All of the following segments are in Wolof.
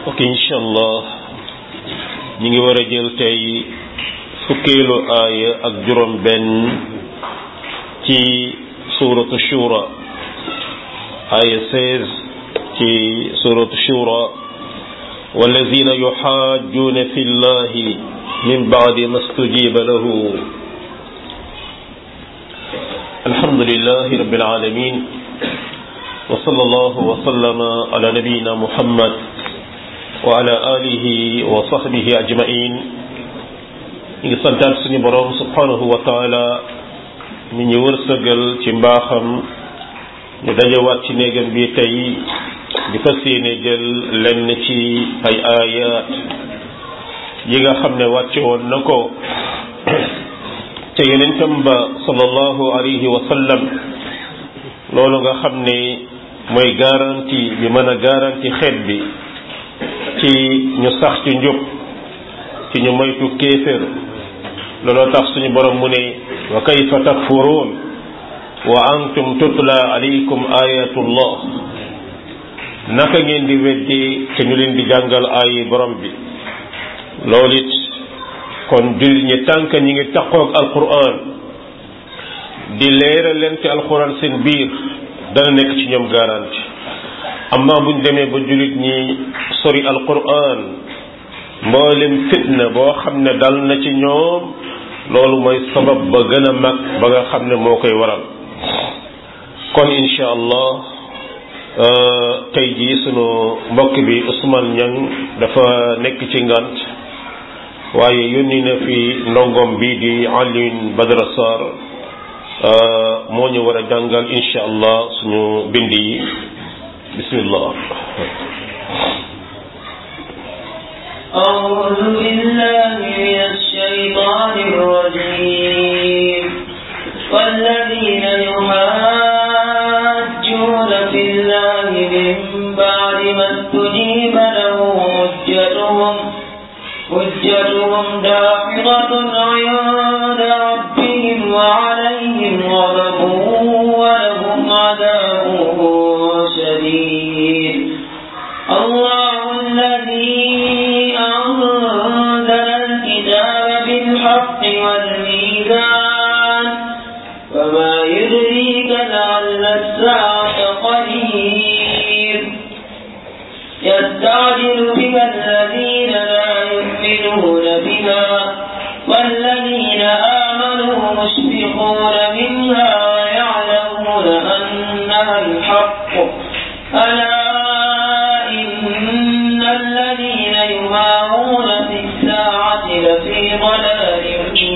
ok incha allah ñi ngi war a jël tey fukkeelu aaya ak juróom benn ci suratu shura aaya 16 ci suratu shura والذين يحاجون في الله من بعد ما استجيب له الحمد لله رب العالمين وصلى الله وسلم على نبينا محمد وعلى آله وصحبه أجمعين ngi santaat suñu boroom subhanahu wa taala mi ñu wërsëgal ci mbaaxam ñu dajewaat ci néegam bi tey di fas yéene jël lenn ci ay aayaat yi nga xam ne wàcce woon na ko te yonentam ba sallallahu alayhi wa sallam loolu nga xam ne mooy garantie bi mën a garantie xeet bi ci ñu sax ci njub ci ñu moytu kéefér looloo tax suñu borom mu ne wa kayfa takfuruun wa antum tutla alaykum ayatullah naka ngeen di weddi te ñu leen di jàngal ay borom bi loolu it kon julli ñi tànk ñi ngi taqoog alquran di leeral leen ci alquran seen biir dana nekk ci ñoom garanti amma buñ demee ba jullit ñi sori alquran mboolem fitna boo xam ne dal na ci ñoom loolu mooy sabab ba gën a mag ba nga xam ne moo koy waral kon incha allah tey jii sunu mbokk bi Ousmane Niang dafa nekk ci ngant waaye yónni na fi ndongom bi di Alioune Badara Sarr moo ñu war a jàngal incha allah suñu bind yi bismillah أعوذ بالله من الشيطان الرجيم والذين يحاجون في الله من بعد ما استجيب له حجتهم حجتهم داحضة عند ربهم وعليهم غضب ولهم عذاب شديد الله الذي أنزل الكتاب بالحق والميزان وما يدريك لعل الساعة قريب يستعجل بها الذين لا يؤمنون بها والذين آمنوا مشفقون منها ويعلمون أنها الحق ألا إن الذين يمارون في الساعة لفي ضلال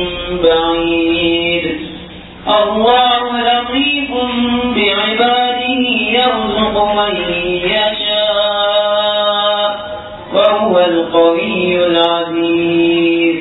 بعيد الله لطيف بعباده يرزق من يشاء وهو القوي العزيز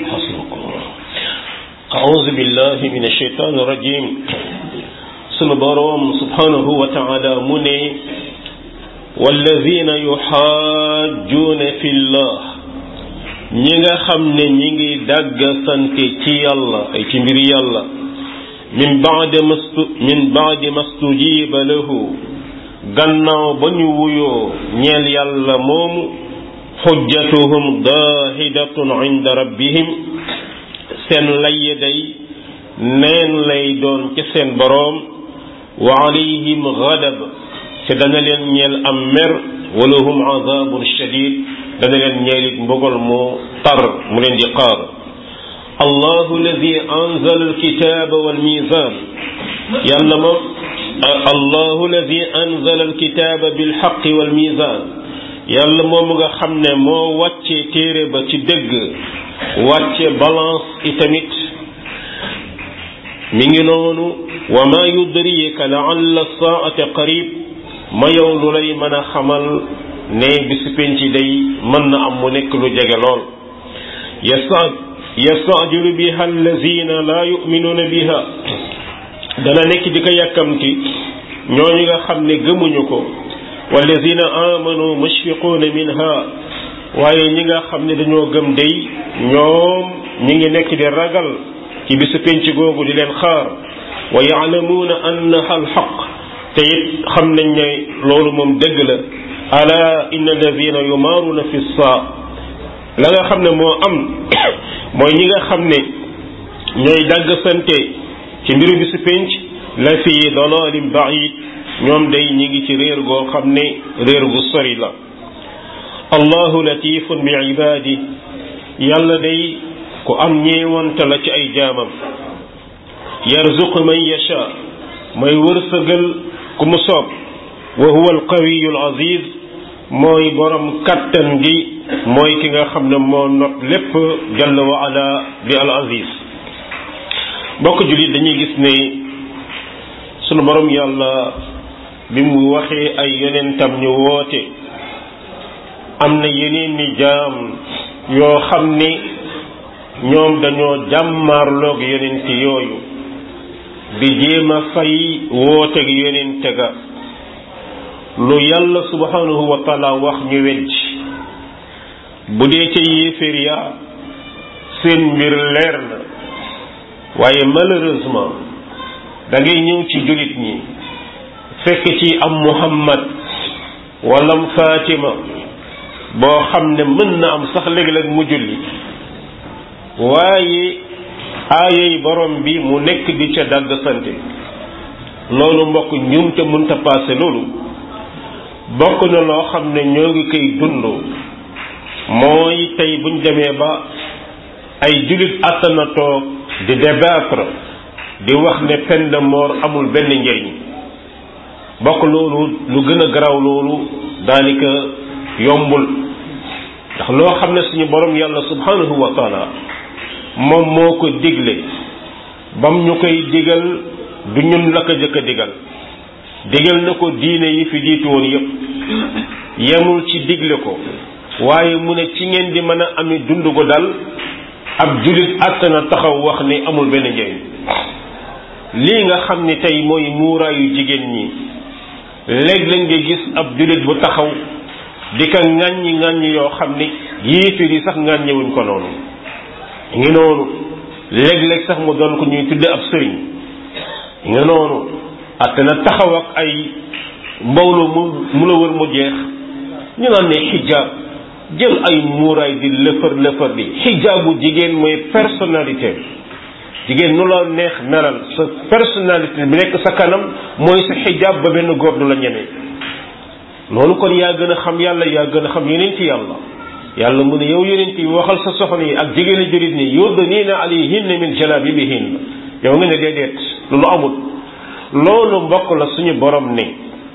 أعوذ بالله من الشيطان الرجيم sunu boroom subhanahu wa taala mu ne wallazina yuxaajjuuna fi llah ñi nga xam ne ñi ngi dàgg sante ci yàlla ay ci mbir yàlla min baadi mastu min baadi mastujiba lahu gannaaw ba ñu wuyoo ñeel yàlla moomu xujjatuhum daahidatun inda rabbihim seen layye day neen lay doon ci seen boroom wa alayhim gadab te dana leen ñeel am mer wala hum azabun shadid dana leen ñeelit mbugal mu tar mu leen di xaar allahu alladi anzala alkitaba walmizan yàlla moom allahu alladi anzala alkitaba bilxaqi walmizan yàlla moom nga xam ne moo wàcce téere ba ci dëgg wàcce balance itamit mi ngi noonu wa ma yudrika laalla saata qarib ma yow lu lay mën a xamal ne bisu penc day mën na am mu nekk lu jege lool yasta yastajilu biha allazina la yuminuuna biha dana nekk di ko yàkkamti ñooñu nga xam ne gëmuñu ko wallazina amanu mushfiquuna minha waaye ñi nga xam ne dañoo gëm day ñoom ñi ngi nekk di ragal ci bisu penc googu di leen xaar wa yaalamuuna annaha alxaq te it xam nañ ne loolu moom dëgg la ala inna alladina yumaaruna fi saa la nga xam ne moo am mooy ñi nga xam ne ñooy dagg sante ci mbiru bi si penc la fi dalalin baid ñoom day ñi ngi ci réer goo xam ne réer gu sori la allahu latifun bi ibadi yàlla day ku am ñeewante la ci ay jaamam yarzuqu man yasha mooy wërsëgal ku mu soob wa huwa alqawiyu alaziz mooy borom kattan gi mooy ki nga xam ne moo not lépp jalla wa ala di al aziz mbokk jullit dañuy gis ne sunu borom yàlla bi mu waxee ay yonentam ñu woote am na yeneen ni jaam yoo xam ni ñoom dañoo jàmmaarloog yonent yooyu di jéem a fay wooteeg yonente ga lu yàlla subhanahu wa taala wax ñu weddi bu dee ca yéeféer ya seen mbir leer na waaye malheureusement da ngay ñëw ci jullit ñi fekk ci am muhammad walam fatima boo xam ne mën na am sax léeg-léeg mu julli waaye aayay borom bi mu nekk di ca dagg sante loolu mbokk ñum te mënta paase loolu bokk na loo xam ne ñoo ngi koy dund mooy tey buñ demee ba ay jullit attana toog di débattre di wax ne peine de mort amul benn njëriñ bokk loolu lu gën a garaw loolu daanaka yombul ndax loo xam ne suñu borom yàlla subhanahu wa taala moom moo ko digle bam ñu koy digal du ñun la ko jëkk a digal digal na ko diine yi fi jiitu woon yépp yemul ci digle ko waaye mu ne ci ngeen di mën a ami dund ko dal ab jullit àttana taxaw wax ni amul benn njëriñ lii nga xam ni tey mooy muuraayu jigéen ñi léeg-léeg nga gis ab jullit bu taxaw di ka ŋàññi ŋàññi yoo xam ni yéefir yi sax ŋàññiwuñ ko noonu ngi noonu léeg-léeg sax mu doon ko ñuy tudde ab sëriñ nga noonu atte na taxaw ak ay mbooloo mu mu la wër mu jeex ñu naan ne xijaab jël ay muuraay di lëfër lëfër di xijaabu jigéen mooy personnalité jigéen nu la neex melal sa personnalité bi nekk sa kanam mooy sa xijaab ba benn góor du la ñeme loolu kon yaa gën a xam yàlla yaa gën a xam yeneen ci yàlla yàlla mu ne yow yeneen yi waxal sa soxna yi ak jigéen a jurit ni yurdaniina alayhinna min jalabibihin yow nga ne déedéet loolu amul loolu mbokk la suñu borom ne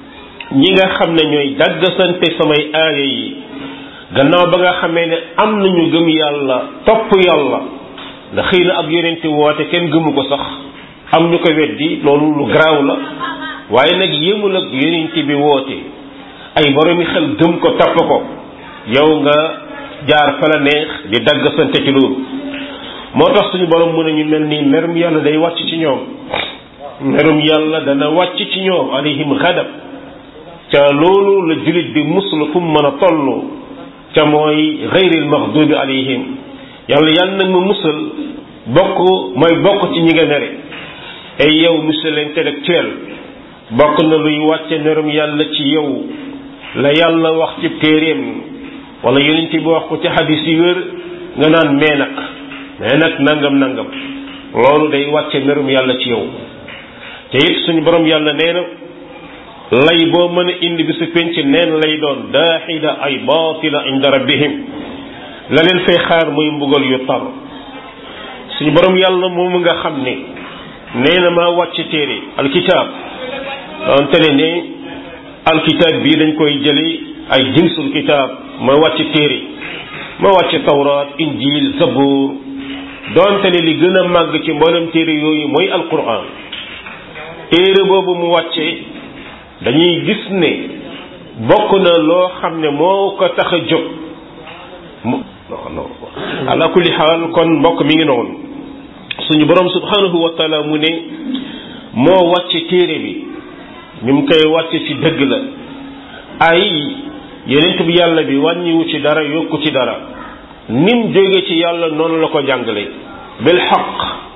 ñi nga xam ne ñooy daggasante samay aaya yi gannaaw ba nga xamee ne am nañu gëm yàlla topp yàlla ndax xëy na ab yonente woote kenn gëmu ko sax am ñu ko weddi loolu lu garaaw la waaye nag yëmul ak yonente bi woote ay boromi xel gëm ko topp ko yow nga jaar fa la neex di daggasante ci loolu moo tax suñu borom mu ne ñu mel nii merum yàlla day wàcc ci ñoom merum yàlla dana wàcc ci ñoom alayhim xadab ca loolu la julit bi muslu fu mu mën a toll ca mooy xayril maxdubi alayhim yàlla yàlla nag ma musal bokk mooy bokk ci ñi nga mere ay yow monsieur l'intellectuel bokk na luy wàcce merum yàlla ci yow la yàlla wax ci téeréem wala yonent bi wax ko ci xadis yi wér nga naan mee nag mais nag nangam nangam loolu day wàcce merum yàlla ci yow te it suñu borom yàlla nee na lay boo mën a indi bi su penc neen lay doon daaxida ay baatila inda rabbihim la leen fay xaar muy mbugal yu tar suñu borom yàlla moomu nga xam ne nee na maa wàcc téere alkitaab donte ne ne alkitaab bii dañ koy jële ay jinsul kitaab ma wàcc téere ma wàcc tawraat injil zabur donte ne li gën a màgg ci mboolem téere yooyu mooy alquran téere boobu mu wàcce dañuy gis ne bokk na loo xam ne moo ko tax a jóg mu ala kulli xaal kon mbokk mi ngi noonu suñu borom subhanahu wa taala mu ne moo wàcce téere bi ñu mu koy wàcce ci dëgg la ay yenent bi yàlla bi wàññiwu ci dara yokku ci dara nim jóge ci yàlla noonu la ko jàngale bil xaq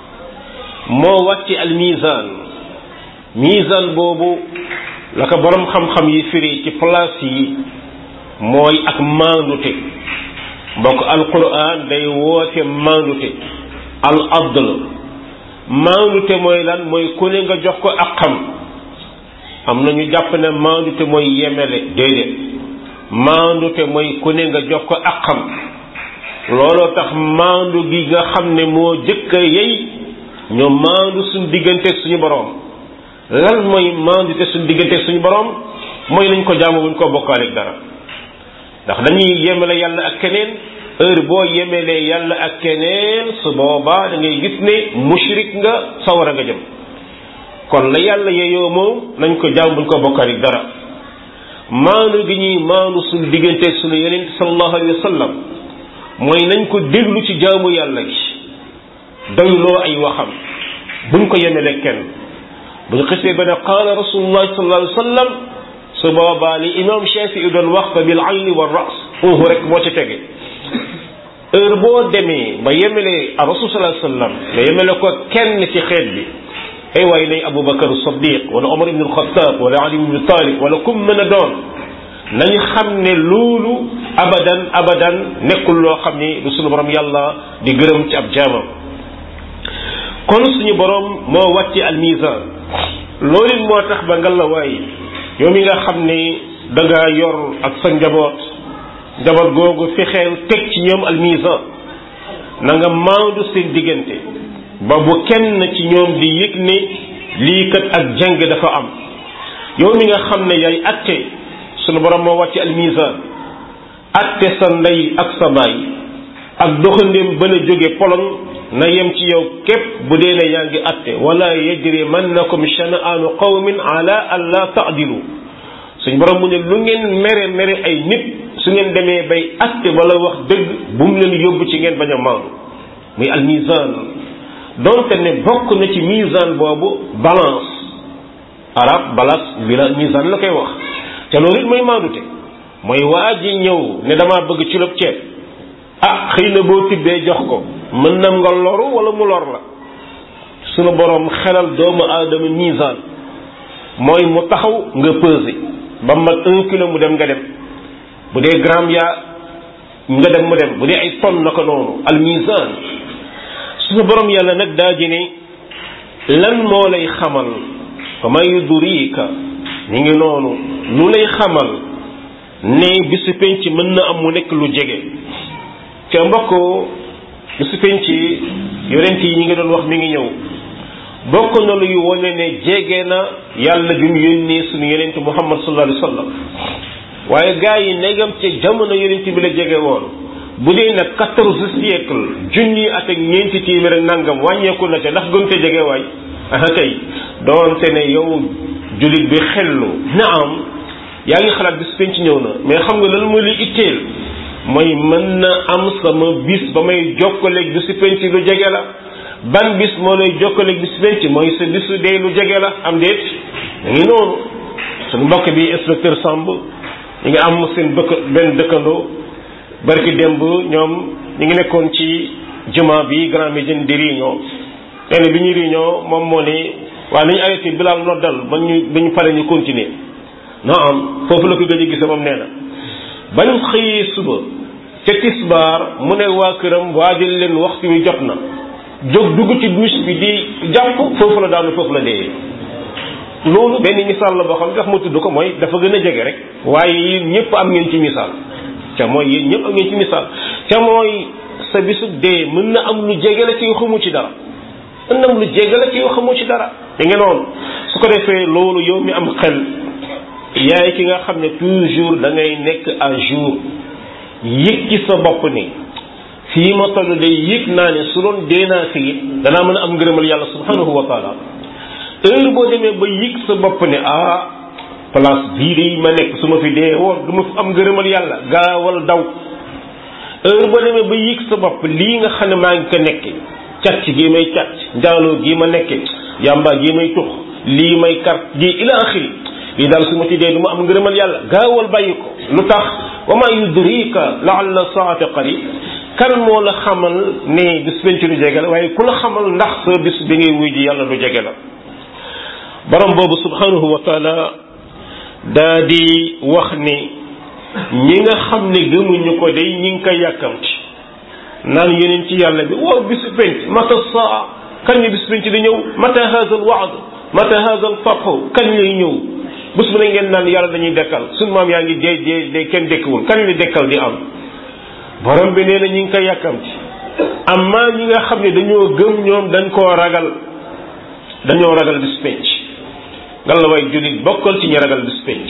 moo wàcce al mizan mizan boobu la ko borom xam-xam yi firi ci place yi mooy ak maandute mbokk alquran day woote maandute al adl maandute mooy lan mooy ku ne nga jox ko ak xam am na ñu jàpp ne maandute mooy yemele déedéet maandute mooy ku ne nga jox ko ak xam looloo tax maandu gi nga xam ne moo jëkk a yey ñu maandu suñu diggante suñu boroom lan mooy maandute suñu diggante suñu boroom mooy nañ ko jaamu buñ ko bokkaaleeg dara ndax dañuy yemale yàlla ak keneen heure boo yemelee yàlla ak keneen su boobaa da ngay gis ne mushrik nga sawara nga jëm kon la yàlla yeyoo moom nañ ko jaam buñ ko bokkaaleeg dara maandu gi ñuy maandu suñu diggante suñu yeneen sallallahu alayhi wa sallam mooy nañ ko déglu ci jaamu yàlla gi doyloo ay waxam buñ ko yemelee kenn bu ñu xisee ba ne qaala rasulullah sallallahu alayhi wa sallam su boobaa li imam Shafii doon wax fa bil ayni wa ras foofu rek moo ci tege heure boo demee ba yemele a rasul sallallahu alayhi wa sallam nga yemele ko kenn ci xeet bi ay waay nay Aboubacar Sadiq wala Omar ibn al-Khattab wala Ali ibn Talib wala kum mën a doon nañ xam ne loolu abadan abadan nekkul loo xam ni lu suñu borom yàlla di gërëm ci ab jaamam kon suñu borom moo wàcce almizan loolu moo tax ba nga la waay yow mi nga xam ni da nga yor ak sa njaboot njaboot googu fexeel teg ci ñoom almizan na nga maandu seen diggante ba bu kenn ci ñoom di yëg ne lii kat ak jàng dafa am yow mi nga xam ne yaay atte sunu borom moo wàcce almizan atte sa ndey ak sa baay ak doxandéem ba la jóge Pologne na yem ci yow képp bu dee ne yaa ngi atte wala yajrimannakum shana'aanu qawmin ala an la ta'dilu suñ borom mu ne lu ngeen mere mere ay nit su ngeen demee bay atte wala wax dëgg bu mu leen yóbbu ci ngeen bañ a maandu muy almizan donte ne bokk na ci mizan boobu balance arab balance bi la mizan la koy wax te loolu it mooy maandute mooy waa ji ñëw ne damaa bëgg ci lob ceeb ah xëy na boo tibbee jox ko mën na nga loru wala mu lor la sunu borom xelal doomu aadama misaan mooy mu taxaw nga peser ba mat un kilo mu dem nga dem bu dee gramme yaa nga dem mu dem bu dee ay tonne na ko noonu al misaan sunu borom yàlla nag daa ji ne lan moo lay xamal fa ma yudrika ñu ngi noonu lu lay xamal ne bisu penc mën na am mu nekk lu jege te mbokk bisu penc yonent yi ñi ngi doon wax mi ngi ñëw bokk na luy wone ne jege na yàlla bi mu yónnee suñu yonent muhammad sallallahu alayhi wa sallam waaye gaa yi negam ca jamono yonent bi la jege woon bu dee nag quatorze siècle junni at ak ñeenti téeméer ak nangam wàññeeku na ca ndax gën te jege waay aha kay doonte ne yow jullit bi xellu na am yaa ngi xalaat bis penc ñëw na mais xam nga lan mooy li itteel mooy mën na am sama bis ba may jokkaleeg bisu penc lu jege la ban bis moo lay jokkaleeg bisu penc mooy sa bisu dee lu jege la am déet da ngi noonu suñu mbokk bi inspecteur Samb ñi ngi am seen bëkk benn dëkkandoo barki démb ñoom ñi ngi nekkoon ci juma bi Grand Médine di réunion nee bi ñu réunion moom moo ne waaye nañu arrêté bilaal noddal ba ñu ba ñu pare ñu continuer non am foofu la ko gëj a gise moom nee na bañ xëyee suba ca tisbaar mu ne waa këram waajal leen waxtu wi jot na jóg dugg ci douche bi di jàpp foofu la daanu foofu la dee loolu benn misaal la boo xam ne tax ma tudd ko mooy dafa gën a jege rek waaye yéen ñëpp am ngeen ci misaal ca mooy yéen ñëpp am ngeen ci misaal ca mooy sa bisu dee mën na am lu jege la ci xamu ci dara mën na am lu jege la ci xamu ci dara da ngeen noonu su ko defee loolu yow mi am xel yaay ki nga xam ne toujours da ngay nekk à jour yëg ci sa bopp ni fii ma toll day yëg naa ne su doon dee naa fii danaa mën a am ngërëmal yàlla subhanahu wa taala heure boo demee ba yëg sa bopp ne ah place bii de ma nekk su ma fi dee woon du ma fi am ngërëmal yàlla gaawal daw heure boo demee ba yëg sa bopp lii nga xam ne maa ngi ko nekke càcc gi may càcc njaaloo gi ma nekke yàmba gi may tux lii may kar gi ila axiri lii daal su ma ci dee du ma am ngërëmal yàlla gaawal bàyyi ko lu tax wa ma yudrika laalla saata qarib kan moo la xamal ne bis penc lu jege la waaye ku la xamal ndax sa bis bi ngay wuy ji yàlla lu jege la borom boobu subhanahu wa taala daa di wax ni ñi nga xam ne gëmuñu ko day ñi ngi koy yàkkamti naan yeneen ci yàlla bi waaw bisu penc mata saa kañ la bisu penc di ñëw mata haza al waad mata haza al fathu kañ lay ñëw bés bu ne ngeen naan yàlla dañuy dekkal suñu maam yaa ngi dee dee dee kenn dekkiwul kañ la dekkal di am borom bi nee na ñi ngi koy yàkkamti amma ñi nga xam ne dañoo gëm ñoom dañ koo ragal dañoo ragal bis penc nga la way jullit bokkal ci ñi ragal bis penc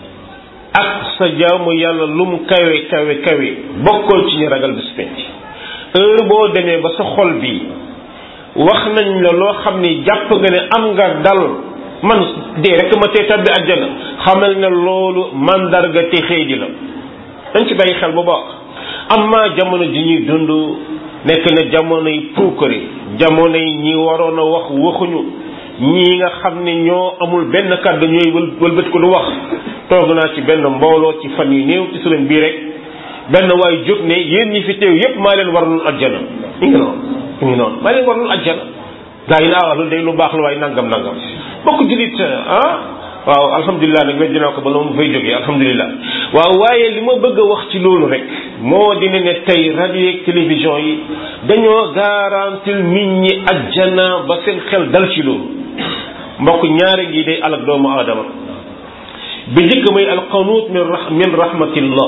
ak sa jaamu yàlla lu mu kawe kawe kawe bokkal ci ñi ragal bis penc heure boo demee ba sa xol bi wax nañ la loo xam ni jàpp nga ne am nga dal man dee rek ma tee tabbi àjjana xamal ne loolu mandarga te xëy di la dañ ci bàyyi xel bu baax amma jamono ji ñuy dund nekk na jamonoy puukare jamonoy ñi waroon a wax waxuñu ñii nga xam ne ñoo amul benn kàddu ñooy wël wëlbët ko du wax toog naa ci benn mbooloo ci fan yu néew ci semaine bii rek benn waay jóg ne yéen ñi fi teew yépp maa leen warlul ajjana mi ngi noonu mi ngi noonu maa leen warlul ajjana gaa yi naa wax lu day lu baax la waaye nangam nangam bokk julit ah waaw alhamdulilah nag weddi naa ko ba la mu fay jógee alhamdulilah waaw waaye li ma bëgg a wax ci loolu rek moo dina ne tey rajo yeeg télévision yi dañoo garantil nit ñi ajjana ba seen xel dal ci loolu mbokk ñaare gi day alak doomu aadama bi njëkk mooy alqanuut min min rahmatillah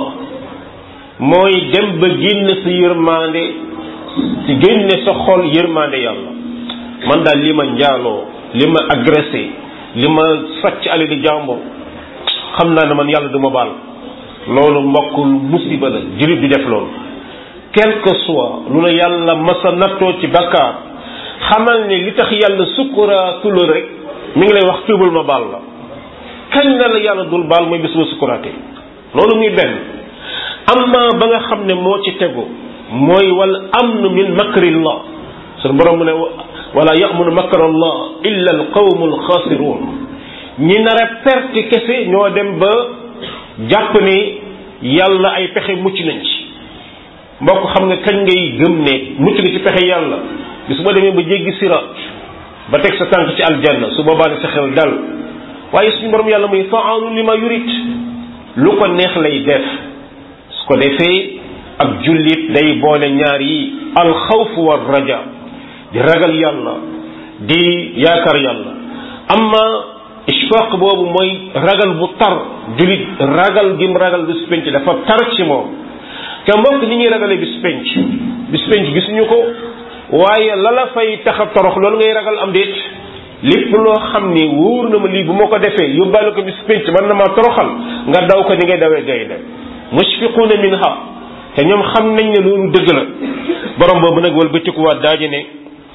mooy dem ba génn sa yërmande ci génne sa xol yërmande yàlla man daal li ma njaaloo li ma agressé li ma sàcc alali jàmbur xam naa ne man yàlla du ma baal loolu mbokkul musiba la jullit di def loolu quel que soit lu la yàlla masa nattoo ci bakkaar xamal ne li tax yàlla sukkuraatul rek mi ngi lay wax tuubal ma baal la kañ la la yàlla dul baal mooy bis ba sukkuraate loolu muy benn amma ba nga xam ne moo ci tegu mooy wal amnu min makrillah sunu borom mu ne wala yamunu makrallah illa al qawmu al xaasiruun ñi nar a perte kese ñoo dem ba jàpp ni yàlla ay pexe mucc nañ ci mbokk xam nga kañ ngay gëm ne mucc nga ci pexe yàlla bis ba demee ba jéggi siraat ba teg sa tànk ci aljanna su boobaa ne sa xel dal waaye suñu borom yàlla muy faalu li ma yurit lu ko neex lay def su ko defee ak jullit day boole ñaar yi alxawf war raja di ragal yàlla di yaakaar yàlla amma ishfaq boobu mooy ragal bu tar jullit ragal gim ragal bis penc dafa tar ci moom te mbokk ni ñuy ragalee bis penc bis penc gisuñu ko waaye la la fay tax a torox loolu ngay ragal am déet lépp loo xam ni wóor na ma lii bu ma ko defee yóbbaale ko bis penc man na maa toroxal nga daw ko ni ngay dawee gaynde mushfiquuna minha te ñoom xam nañ ne loolu dëgg la borom boobu nag wal bëccëkuwaat daaji ne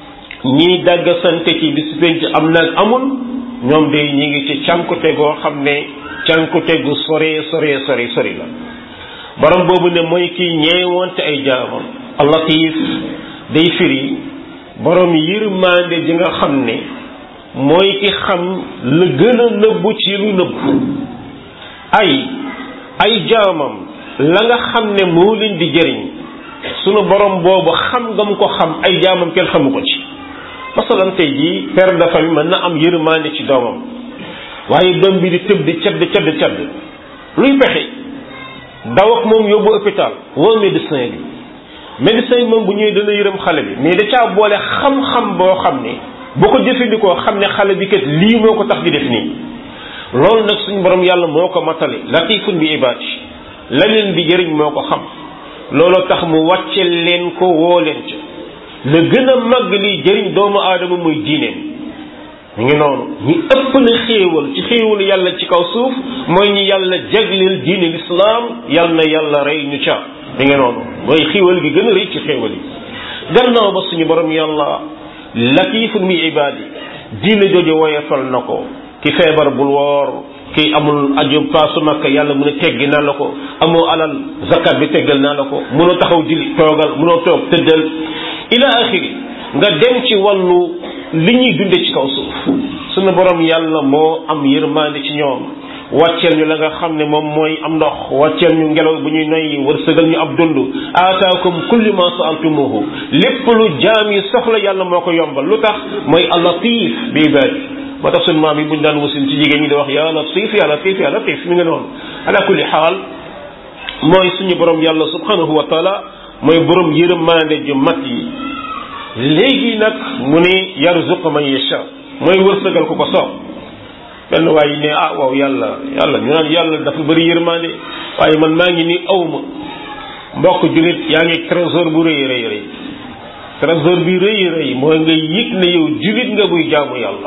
ñii dagg sante ci bis penc am nag amul ñoom day ñi ngi ci cànkute goo xam ne cànkute gu sore sore sore sori la borom boobu ne mooy kii ñeewante ay jaamam allatif day firi borom yërmande ji nga xam ne mooy ki xam la gën a nëbbu ci lu nëbbu ay ay jaamam la nga xam ne moo leen di jëriñ sunu borom boobu xam nga mu ko xam ay jaamam kenn xamu ko ci masalan tey jii père de famille mën na am yërmande ci doomam waaye doom bi di tëb di cadd cadd cadd luy pexe daw ak moom yóbbu hôpital woo médecin bi médecin bi moom bu ñëwee dana yërëm xale bi mais da caa boole xam-xam boo xam ne boo ko jëfandikoo xam ne xale bi kat lii moo ko tax di def nii loolu nag suñu borom yàlla moo ko matale latifun bi ibaadi la leen di jëriñ moo ko xam looloo tax mu wàcce leen ko woo leen ca la gën a màgg liy jëriñ doomu aadama muy diineem mu ngi noonu ñi ëpp na xéewal ci xéewal yàlla ci kaw suuf mooy ñi yàlla jagleel diine lislaam yal na yàlla rey ñu ca mi ngi noonu mooy xéewal gi gën a rëy ci xéewal yi gannaaw ba suñu borom yàlla latifun mi ibaadi diine jooju woyefal na ko ki feebar bul woor ki amul aju paasu makka yàlla mu ne teggi naa la ko amoo alal zakat bi teggal naa la ko munoo taxaw julli toogal munoo toog tëddal ila axiri nga dem ci wàllu li ñuy dunde ci kaw suuf sunu borom yàlla moo am yërmande ci ñoom wàcceel ñu la nga xam ne moom mooy am ndox wàcceel ñu ngelaw bu ñuy noyyi wërsëgal ñu ab dund aataakum kulli ma saaltumuhu lépp lu jaam yi soxla yàlla moo ko yombal lu tax mooy allatif bi ibaadi moo tax sunu maam yi buñ daan wasin ci jigéen ñi di wax ya latif ya latif ya latif mi nga noonu ala kulli xaal mooy suñu borom yàlla subhanahu wa taala mooy borom yërëmaande ju mat yi léegi nag mu ne yarzuq man yasha mooy wërsëgal ku ko soob benn waaye ne ah waaw yàlla yàlla ñu naan yàlla dafa bëri yërëmaande waaye man maa ngi nii awma mbokk jullit yaa ngi trésor bu rëy rëy rëy trésor bi rëy rëy mooy nga yëg ne yow jullit nga buy jaamu yàlla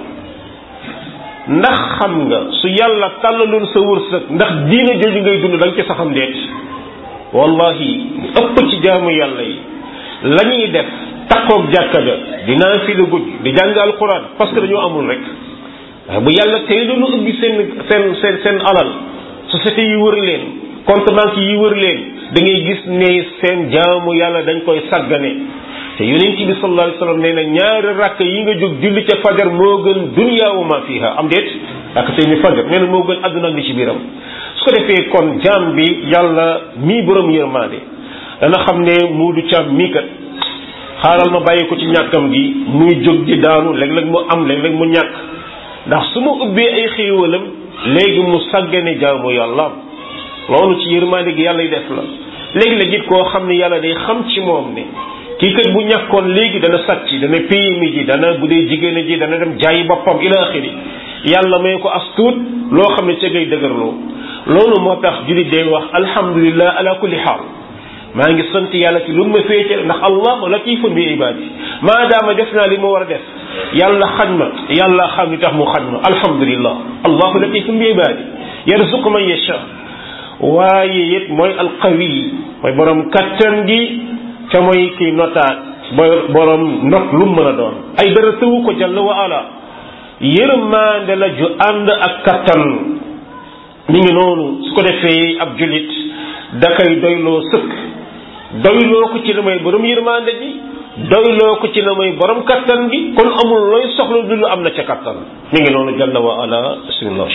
ndax xam nga su yàlla tàllaloon sa wërsëg ndax diina jooju ngay dund da nga ci saxam deet wallahi ëpp ci jaamu yàlla yi la ñuy def takkoog jàkka ja dinaa fi la guddi di jàng alquran parce que dañoo amul rek waaye bu yàlla tey doonu ubbi seen seen seen seen alal société yi wër leen compte banque yi wër leen da ngay gis ne seen jaamu yàlla dañ koy sàggane te yonent bi sallallahu alayhi wasallam nee na ñaari rakk yi nga jóg julli ca fajar moo gën dunya wa ma fiha am déet rakk tey ni fajar nee na moo gën àdduna ak li ci biiram su ko defee kon jaam bi yàlla mii borom yërmaande dana xam ne muudu caam mii kat xaaral ma bàyyi ko ci ñàkkam gi muy jóg di daanu léeg-léeg mu am léeg-léeg mu ñàkk ndax su ma ubbee ay xéewalam léegi mu sàggane jaamu yàlla loolu ci yërmaande gi yàlla def la léegi-léeg it koo xam ne yàlla day xam ci moom ne kii kat bu ñàkkoon léegi dana sàcc dana PMI ji dana bu dee jigéen ji dana dem jaayi boppam ila axiri yàlla may ko as tuut loo xam ne ca ngay dëgërloo loolu moo tax jullit day wax alhamdulillah ala kulli xaal maa ngi sant yàlla ci lu ma féete ndax allahu latifun bi ibadi maadaama def naa li ma war a def yàlla xañ ma yàlla xam ni tax mu xañ ma alhamdulillah allahu latifun bi ibadi yarzuqu man yasha waaye it mooy alqawi mooy borom kattan gi te mooy kii notaat borom not lu mu mën a doon ay dara tëwu ko jalla wa ala yërmaande la ju ànd ak kattan mi ngi noonu su ko defee ab julit da koy doyloo sëkk doyloo ko ci la may borom yërmaande ji doyloo ko ci la may borom kattan gi kon amul looy soxla du lu am na ca kattan mi ngi noonu jalla wa ala bismillah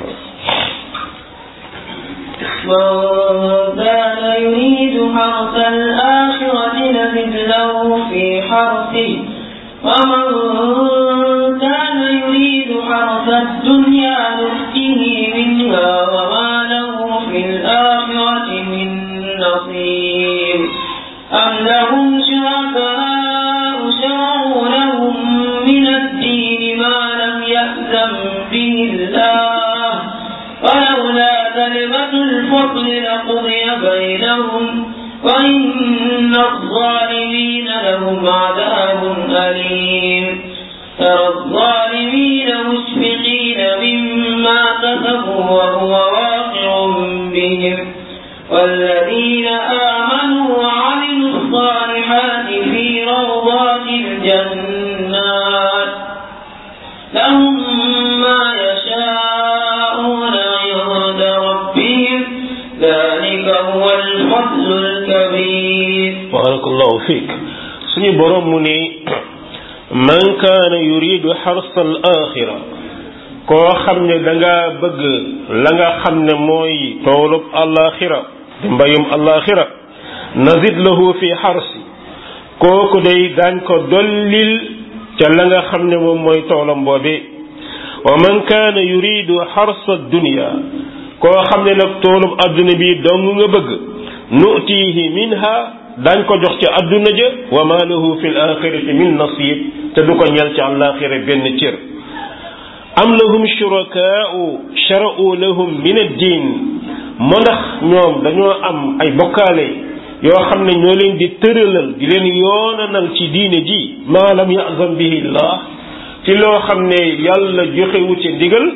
من كان يريد حرث الآخرة نزد له في حرثه ومن كان يريد حرث الدنيا نؤته منها وما له في الآخرة من نصيب أم لهم شركاء شرعوا لهم من الدين ما لم يأذن به الله ولولا كلمة الفضل لقضي بينهم وإن الظالمين لهم عذاب أليم ترى الظالمين مشفقين مما كسبوا وهو واقع بهم والذين آمنوا وعملوا الصالحات في روضات الجنات لهم ما يشاءون عند ربهم ذلك هو الفضل الكبير barakallahu fiik suñu borom mu ne man kaana yuridu xarsa al axira koo xam ne da nga bëgg la nga xam ne mooy toolub alaxira di mbayum alaxira nazid lahu fi xarsi kooku day daañ ko dollil ca la nga xam ne moom mooy toolam boobe wa man kaana yuridu xarsa dunya koo xam ne nag toolub adduna bi dong nga bëgg nutihi minha dañ ko jox ci adduna ja wa ma lahu fi l axirati min nasib te du ko ñel ci alaxira benn cër am lahum shurakaau shara'u lahum min ad-din moo ndax ñoom dañoo am ay bokkaale yoo xam ne ñoo leen di tëralal di leen yoonanal ci diine ji ma lam yazam bihi llah ci loo xam ne yàlla joxewu ci ndigal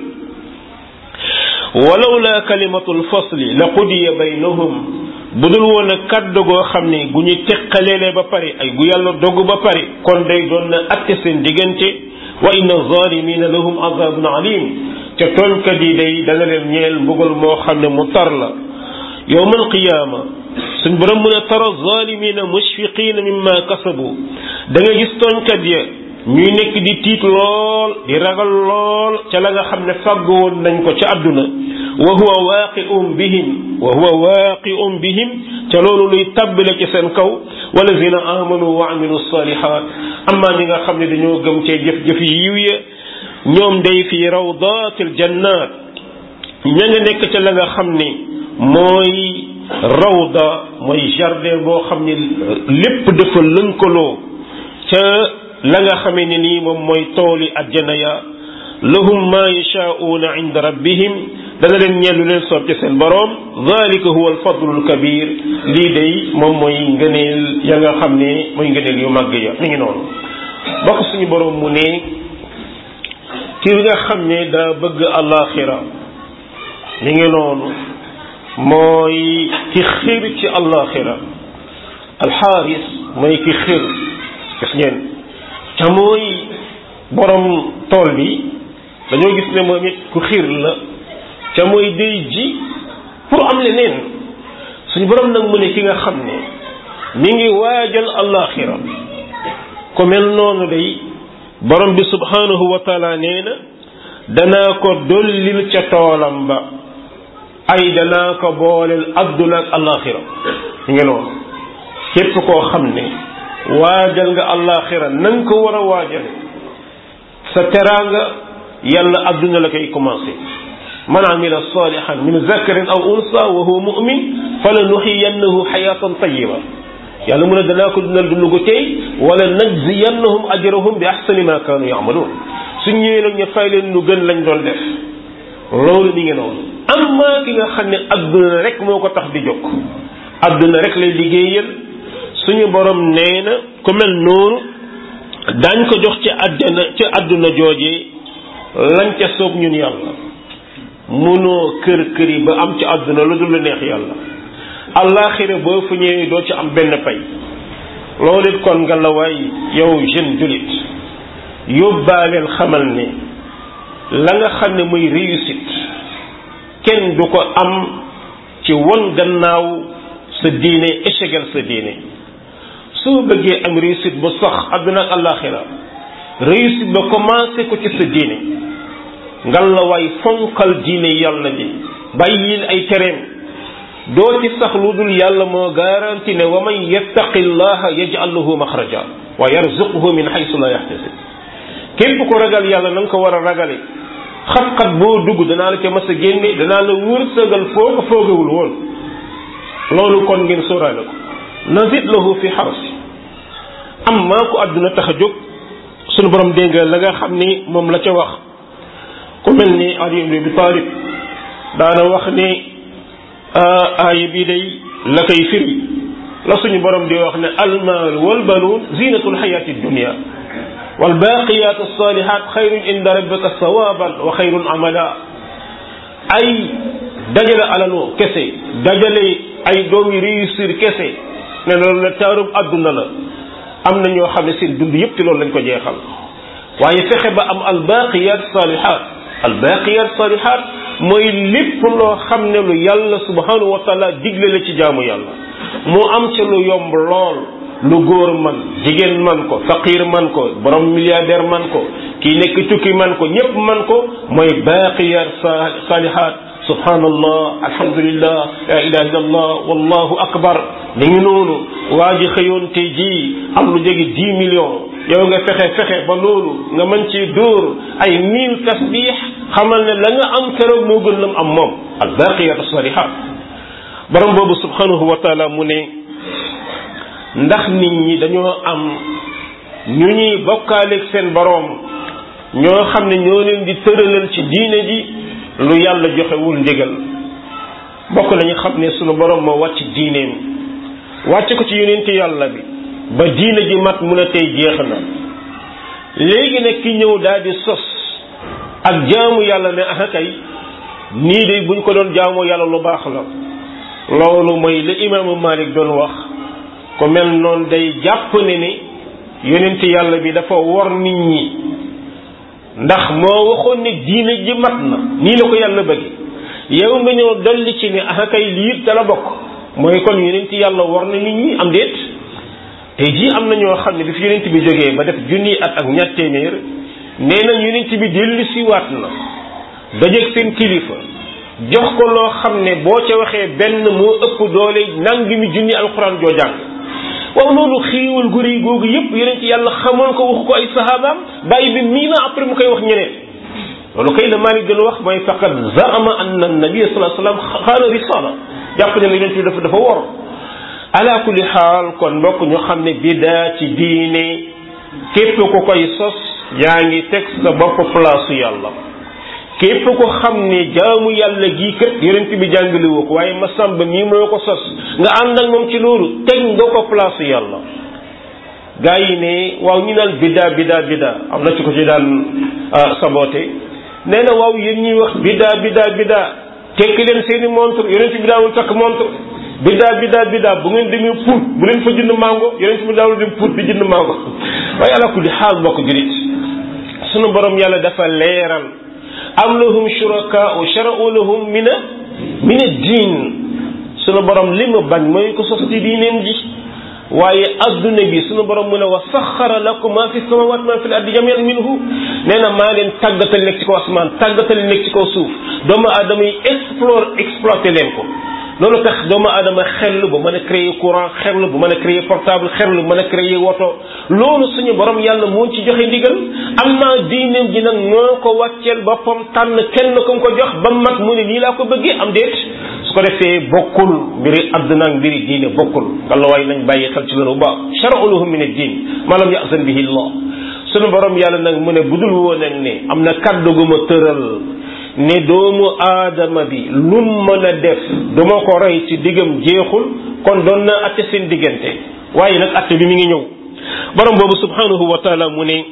walawla kalimatul fasli la qudiya baynahum bu dul woon a kàddu goo xam ne gu ñu teqaleele ba pare ay gu yàlla dogg ba pare kon day doon na atte seen diggante wa inna zalimina lahum azabun alim te tooñkat yi day dana leen ñeel mbugal moo xam ne mu tar la yowma alqiyaama suñ borom mën a tara zalimina mushfiqina mimma kasabu da nga gis tooñkat ya ñuy nekk di tiit lool di ragal lool ca la nga xam ne fàggu woon nañ ko ca àdduna wa huwa waaqi'un bihim wa huwa waaqi'un bihim ca loolu luy tabbale ci seen kaw walazina amanu wa amilu salihat amma ñi nga xam ne dañoo gëm cee jëf-jëf yi yiw ya ñoom day fi rawdatil jannat ña nga nekk ca la nga xam ne mooy rawda mooy jardin boo xam ne lépp dafa lënkaloo ca la nga xamee ne nii moom mooy tooli ajjana ya lahum ma yashaa'uuna inda rabbihim dana leen ñeel lu leen soob ci seen boroom dalika huwa alfadlu alkabir lii day moom mooy ngëneel ya nga xam ne mooy ngëneel yu màgg ya mi ngi noonu bokk suñu boroom mu ne ki nga xam ne daa bëgg alaxira mi ngi noonu mooy ki xir ci alaxira alxaaris mooy ki xir gis ngeen ca mooy borom tool bi dañoo gis ne moom it ku xir la ca mooy day ji pour am leneen suñu borom nag mu ne ki nga xam ne mi ngi waajal alaxira ku mel noonu day borom bi subhanahu wa taala nee na danaa ko dollil ca toolam ba ay danaa ko booleel adduna ak alaxira mi ngi noonu képp koo xam ne waajal nga alaxira na nga ko war a waajale sa teraanga yàlla adduna la koy commencé man amila salihan min zakarin aw unsa wa huwa mu'min fala nuxiyannahu xayatan tayiba yàlla mu ne danaa ko dundal dund gu tey wala najziyannahum ajrahum bi ahsani ma kaanu yamaluun suñ ñëwee nag ñu fay leen lu gën lañ doon def loolu mi ngi noonu amma ki nga xam ne adduna rek moo ko tax di jóg adduna rek lay liggéeyal suñu borom nee na ku mel noonu daañ ko jox ci àddina ci àdduna joojee lañ ca soob ñun yàlla munoo kër kër yi ba am ci àdduna lu dul neex yàlla allaaxira boo fu ñëwee doo ci am benn pay loolu it kon nga la waay yow jeune julit yóbbaaleel xamal ne la nga xam ne muy réussite kenn du ko am ci won gannaaw sa diine échegal sa diine soo bëggee am réussite bu sax àdduna ak allaaxira réussite ba commencé ko ci sa diine ngal la waay fonkal diine yàlla ji bàyyil ay tereem doo ci sax lu dul yàlla moo garanti ne wa man yattaqi llaha yaj'al lahu maxraja wa yarzuquhu min haythu la yahtasib képp ko ragal yàlla na nga ko war a ragale xat-xat boo dugg danaa la ca mas a génne danaa la wërsëgal foo ko foogewul woon loolu kon ngeen sóoraale ko nazid lahu fi xarsi am maa ko àdduna tax a jóg sunu borom dégg la nga xam ni moom la ca wax ku mel ni Ali ibn Abi Talib daana wax ni aaya bi day la koy firi la suñu borom di wax ne almaal walbanuun zinatul xayaati dunia walbaqiyat alsalihat xayrun inda rabbika sawaban wa xayrun amala ay dajale alalu kese dajale ay doom yi réussir kese ne loolu la taarub àdduna la am na ñoo xam ne seen dund yëpp ci loolu lañ ko jeexal waaye fexe ba am albaqiyat salihat albaqiyat salihat mooy lépp loo xam ne lu yàlla subhanahu wa taala digle la ci jaamu yàlla mu am ca lu yomb lool lu góor man jigéen man ko faqir man ko borom milliardaire man ko kii nekk tukki man ko ñépp man ko mooy baqiyat salihat subhanallah alhamdulillah la ilaha illallah wallahu akbar da ngi noonu waa ji xëyoon tey jii am lu jege dix millions yow nga fexe fexe ba loolu nga mën ci dóor ay mille tasbix xamal ne la nga am keroog moo gën lam am moom al baqiyatu salihat borom boobu subhanahu wa taala mu ne ndax nit ñi dañoo am ñu ñuy bokkaaleeg seen boroom ñoo xam ne ñoo leen di tëralal ci diine ji lu yàlla joxewul ndigal bokk nañu xam ne sunu borom moo wàcc diineem wàcc ko ci yonenti yàlla bi ba diine ji mat mun a tey jeex na léegi nag ki ñëw daal di sos ak jaamu yàlla ne ah kay nii de buñ ko doon jaamoo yàlla lu baax la loolu mooy la imaamu Malik doon wax ko mel noonu day jàpp ne ni yonenti yàlla bi dafa wor nit ñi ndax moo waxoon ne diine ji mat na nii la ko yàlla bëgg yow nga ñëw dolli ci ne ah kay lii te la bokk mooy kon yonent yàlla war na nit ñi am déet tey jii am na ñoo xam ne bi fi yonent bi jógee ba def junni at ak ñaar téeméer nee na yonent bi dellu si waat na dajeeg seen kilifa jox ko loo xam ne boo ca waxee benn moo ëpp doole nangi mi junni alxuraan joo jàng waaw loolu xiiwal gu rëy googu yépp yonent yàlla xamoon ko wax ko ay sahabaam bàyyi bi mii na après mu koy wax ñeneen loolu kay la Maalik gën a wax mooy faqad zaama anna nabiyya sallallahu alayhi wasallam xaana risala jàpp ne yonent bi dafa dafa wor ala kulli xaal kon mbokk ñu xam ne bidaa ci diine képp ku koy sos yaa ngi teg sa bopp place yàlla képp ko xam ne jaamu yàlla gii kat yonent bi jàngale woo ko waaye masamba mii moo ko sos nga ànd ak moom ci loolu teg nga ko place yàlla gaa yi ne waaw ñu naan biddaa biddaa biddaa am na ci ko ci daan saboté nee na waaw yéen ñuy wax biddaa biddaa biddaa tekki leen seeni montre yonent bi daawul takk montre biddaa biddaa biddaa bu ngeen demee Pout bu leen fa jënd mango yonent bi daawul dem Pout di jënd mango waaye ala kulli xaal mbokk julit sunu borom yàlla dafa leeral am lahum shurakaa'u shara'u lahum mina mina diin sunu borom li mu bañ mooy ko sos ci diineem ji waaye adduna bi sunu borom mu ne wa saxara lakum ma fi samawati ma fi l ardi jamian minhu nee na maa leen tàggatal nekk ci kaw asmaan tàggatal nekk ci kaw suuf doomu aadama yi explore exploité leen ko loolu tax doomu aadama xel bu mën a créer courant xel bu mën a créer portable xel bu mën a créer woto loolu suñu borom yàlla moo ci joxe ndigal am naa diineem ji nag moo ko wàcceel boppam tànn kenn ko ko jox ba mat mu ne nii laa ko bëggee am déet su ko defee bokkul mbiri àdduna ak mbiri diine bokkul walla waaye nañ bàyyi xel ci loolu bu baax shar'u lahum min ad-din ma lam ya'zan bihi Allah suñu borom yàlla nag mu ne budul woon ak ne am na kàddu gu ma tëral ne doomu aadama bi lum mën a def duma ko rey ci diggam jeexul kon doon na atte seen diggante waaye nag atte bi mi ngi ñëw borom boobu subhanahu wa taala mu ne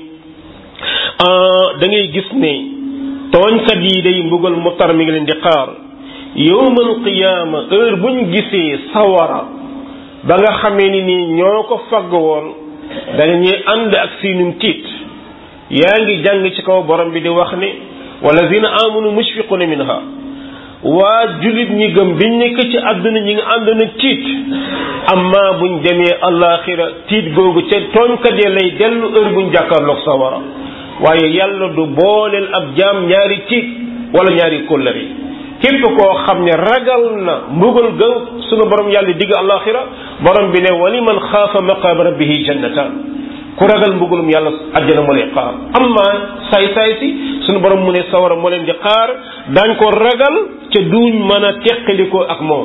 da ngay gis ne tooñkat yi day mbugal mu tar mi ngi leen di xaar yowmal qiyaama heure buñ gisee sawara ba nga xamee ni nii ñoo ko fagg woon dañuy ànd ak siinum tiit yaa ngi jàng ci kaw borom bi di wax ne walladina amanu mushfiquna minha waa julit ñi gëm biñ nekk ci àdduna ñi nga ànd na tiit amma buñ demee alaxira tiit googu ca tooñkat ya lay dellu heure buñ jàkkaarloog sawara waaye yàlla du booleel ab jaam ñaari tiit wala ñaari kóllëre képp koo xam ne ragal na mbugal ga sunu borom yàlla digg alaxira borom bi ne wali man xaafa maqaama rabbihi jannataan ku ragal mbugalum yàlla àjjana moo lay xaar amma saay saay si sunu borom mu ne sawara moo leen di xaar daañ ko ragal ca duñ mën a teqalikoo ak moom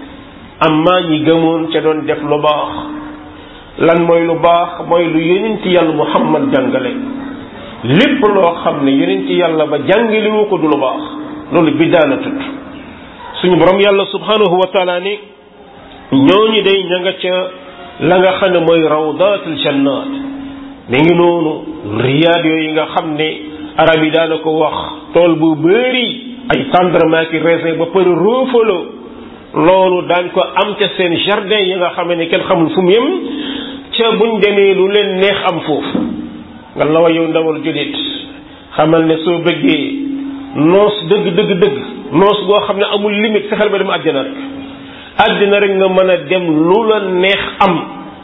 amma ñi gëmoon ca doon def lu baax lan mooy lu baax mooy lu yonent yàlla muhammad jàngale lépp loo xam ne yonent yàlla ba jàngalewu ko du lu baax loolu biddaa la tudd suñu borom yàlla subhanahu wa taala ni ñooñu day ña nga ca la nga xam ne mooy rawdatul jannat mi ngi noonu riyaad yooyu nga xam ne arab yi daana ko wax tool bu bëri ay tendrement ki raisin ba pare roofaloo loolu daañ ko am ca seen jardin yi nga xam ne kenn xamul fu mu yem ca buñ demee lu leen neex am foofu nga la wa yow ndawal julit xamal ne soo bëggee noos dëgg dëgg dëgg noos goo xam ne amul limite fexeel ba dem àjjana rek àddina rek nga mën a dem lu la neex am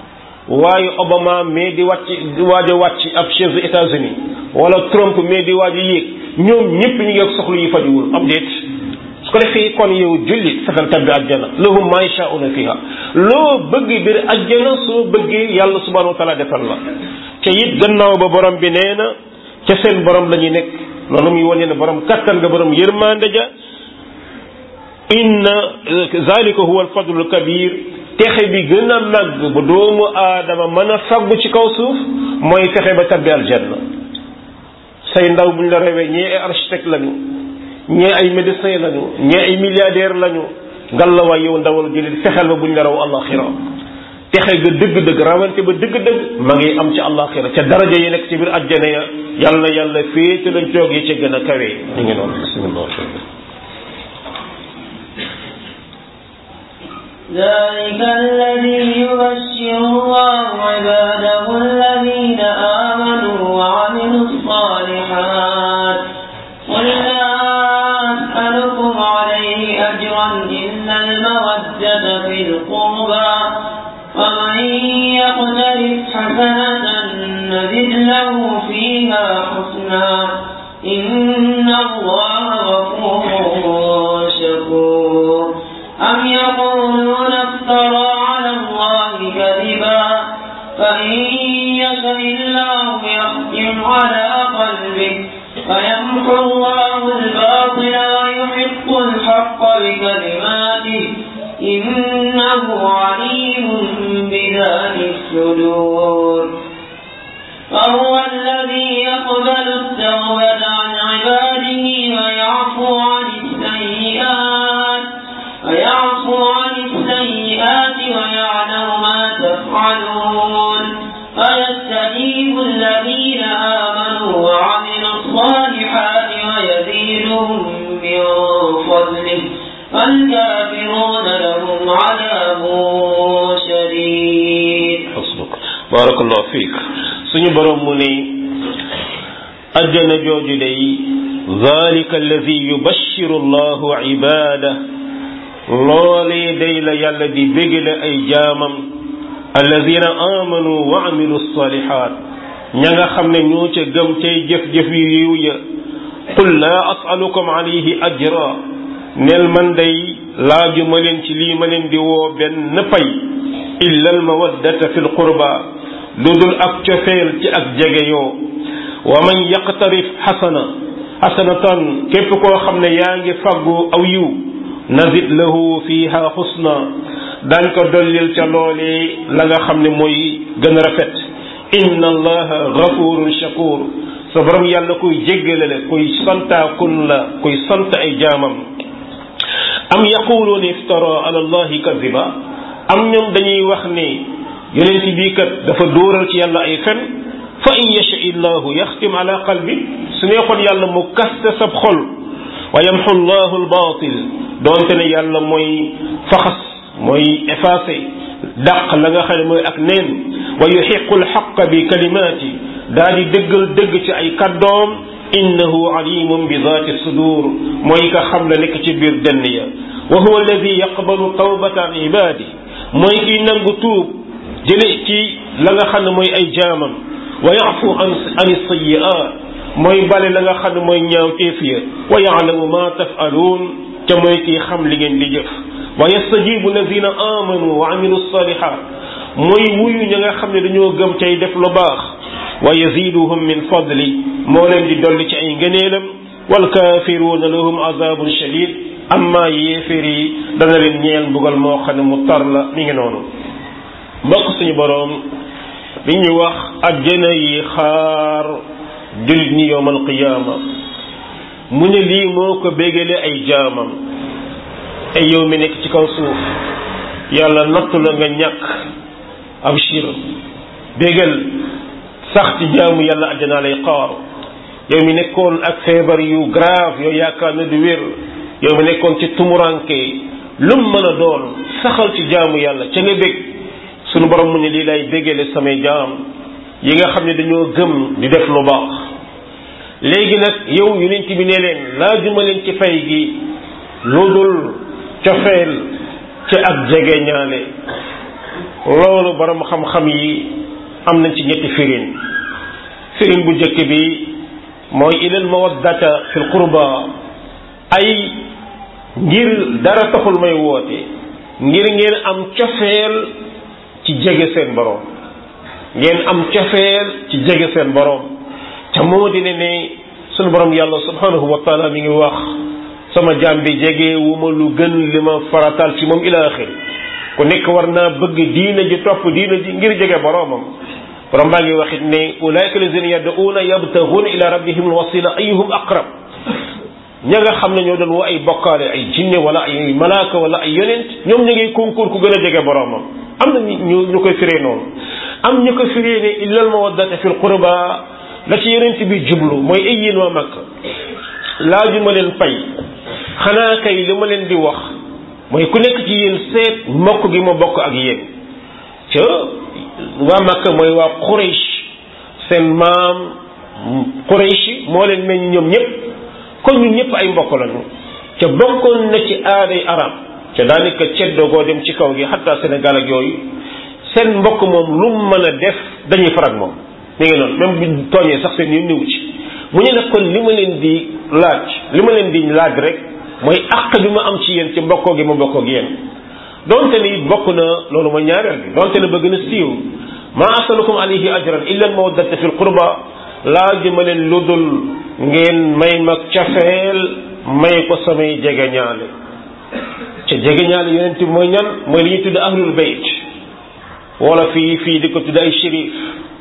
waaye Obama mais di wàcc di waaj a wàcc ab chef des États-Unis wala Trump mais di waaj a yéeg ñoom ñëpp ñu ngi ak soxla yu fajuwul am déet su ko defee kon yow jullit fexeel tabbi àjjana lahum ma yashaa'una fiha loo bëgg biir àjjana soo bëggee yàlla subhanahu wa taala defal la te it gannaaw ba borom bi nee na ca seen borom la ñuy nekk loolu muy wane ne borom kattan nga borom yërmande ja inna zalika huwa alfadlu alkabir texe bi gën a màgg bu doomu aadama mën a faggu ci kaw suuf mooy fexe ba tabbi aljanna say ndaw buñ la rewee ñee ay architecte lañu ñee ay médecin lañu ñee ay milliardaire lañu ngal la waay yow ndawal jëlit fexeel ba buñ la raw alaxira texe ga dëgg-dëgg rawante ba dëgg-dëgg ma ngi am ci alaxira ca daraja yi nekk ci biir àjjana ya yàlla na yàlla féete lañ toog yi ca gën a kawee ñu ngi noonu bismillah ذلك الذي يبشر الله عباده الذين آمنوا وعملوا الصالحات قل لا أسألكم عليه أجرا إلا المودة في القربى ومن يقترف حسنة نزد له فيها حسنا إن الله غفور شكور أم يقولون افترى على الله كذبا فإن يشاء الله يختم على قلبك فيمحو الله الباطل ويحق الحق بكلماته الصدور وهو الذي يقبل التوبة عن عباده ويعفو عن السيئات ويعفو عن السيئات ويعلم ما تفعلون ويستجيب الذين آمنوا وعملوا الصالحات ويزيدهم من فضله والكافرون لهم عذاب شديد xasbuk barakallahu fiik suñu borom mu ne ajjana jooju day zalika alladi yubashiru allahu ibaada loolee day la yàlla di bégale ay jaamam alladina amanu wa amilu salihat ña nga xam ne ñoo ca gëm cay jëf-jëf yu yiw ya qul laa asalukum alayhi ajra nel man day laaju ma leen ci lii ma leen di woo benn pay illa al mawaddata fi l qurba lu dul ak cofeel ci ak jege yoo wa man yaqtarif xasana xasanatan képp koo xam ne yaa ngi faggu aw yiw nazid lahu fiha xusna daañ ko dollil ca loolee la nga xam ne mooy gën a rafet inna allaha gafurun shakur sa borom yàlla kuy jéggale la kuy santaakun la kuy sant ay jaamam am yaquluuna iftara ala allahi kadiba am ñoom dañuy wax ne yonent bii kat dafa dóoral ci yàlla ay fen fa in yasha illahu yaxtim ala qalbi su neexoon yàlla mu kaste sab xol wa yamxu llahu albatil doonte ne yàlla mooy faxas mooy effacé dàq la nga xam ne mooy ak neen wa yuxiqu alxaqa bi kalimaati daa di dëggal dëgg ci ay kàddoom innahu alimun bi zaati sudur mooy ka xam la nekk ci biir dënn ya wa huwa alladi yaqbalu tawbata an ibadi mooy kiy nangu tuub jële ci la nga xam ne mooy ay jaamam wa yafu an an sayiat mooy bale la nga xam ne mooy ñaaw teef ya wa yaalamu ma tafaluun te mooy kiy xam li ngeen di jëf wa yastajibu alladina amanu wa amilu salihat mooy wuyu ña nga xam ne dañoo gëm cay def lu baax wa yaziduhum min fadli moo leen di dolli ci ay ngëneelam walkaafiruuna lahum azabun shadid amma yéeféer yi dana leen ñeel mbugal moo xam ne mu tar la mi ngi noonu mbokk suñu boroom li ñuy wax ajjana yi xaar jullit ñi yowmal qiyaama mu ne lii moo ko bégale ay jaamam ay yow mi nekk ci kaw suuf yàlla nattu la nga ñàkk abshir bégal sax ci jaamu yàlla ajjanaa lay xaar yow mi nekkoon ak feebar yu grave yow yaakaar na du wér yow mi nekkoon ci tumuranke lum mën a doon saxal ci jaamu yàlla ca nga bég sunu borom mu ne lii lay bégale samay jaam yi nga xam ne dañoo gëm di def lu baax léegi nag yow yonent bi ne leen laajuma leen ci fay gi lu dul cofeel ci ak jege ñaale loolu borom xam-xam yi am nañ ci ñetti firin firin bu njëkk bi mooy ilal mawaddata fil qurba ay ngir dara taxul may woote ngir ngeen am cofeel ci jege seen borom ngeen am cofeel ci jege seen borom ca moo di ne ne sunu borom yàlla subhanahu wa taala mi ngi wax sama jaam bi jege wu ma lu gën li ma faratal ci moom ila axiri ku nekk war naa bëgg diina ji topp diina ji ngir jege boromam borom baa ngi waxit ne ulaika lazina yad'una yabtaghuna ila rabbihim alwasila ayuhum aqrab ña nga xam ne ñoo doon woo ay bokkaale ay jinne wala ay malaaka wala ay yonent ñoom ñu ngi concours ku gën a jege boromam am na ñu ñu koy firee noonu am ñu ko firee ne illal mawaddata fil qurba la ci yonent bi jublu mooy ay yéen waa Makka laaju ma leen pay xanaa kay li ma leen di wax mooy ku nekk ci yéen seet mbokk gi ma bokk ak yéen ca waa Makka mooy waa Quraysh seen maam Quraysh moo leen meññ ñoom ñëpp kon ñun ñëpp ay mbokk lañu ca bokkoon na ci aaday arab ca daanaka ceddoo goo dem ci kaw gi xataa Sénégal ak yooyu seen mbokk moom lu mu mën a def dañuy farag moom mi ngi noonu même buñ tooñee sax seen yoon niwu ci mu ñu nag kon li ma leen di laaj li ma leen di laaj rek mooy àq bi ma am ci yéen ci mbokkoo gi ma mbokkoo gi yéen donte ni bokk na loolu mooy ñaareel bi donte ne ba gën a siiw ma asalukum alayhi ajran illa al mawaddata fil qurba laaj ma leen lu dul ngeen may mag cafeel may ko samay jegeñaale ca jegeñaale yonent bi mooy ñan mooy li ñuy tudd ahlul bayt wala fii fii di ko tudd ay shérif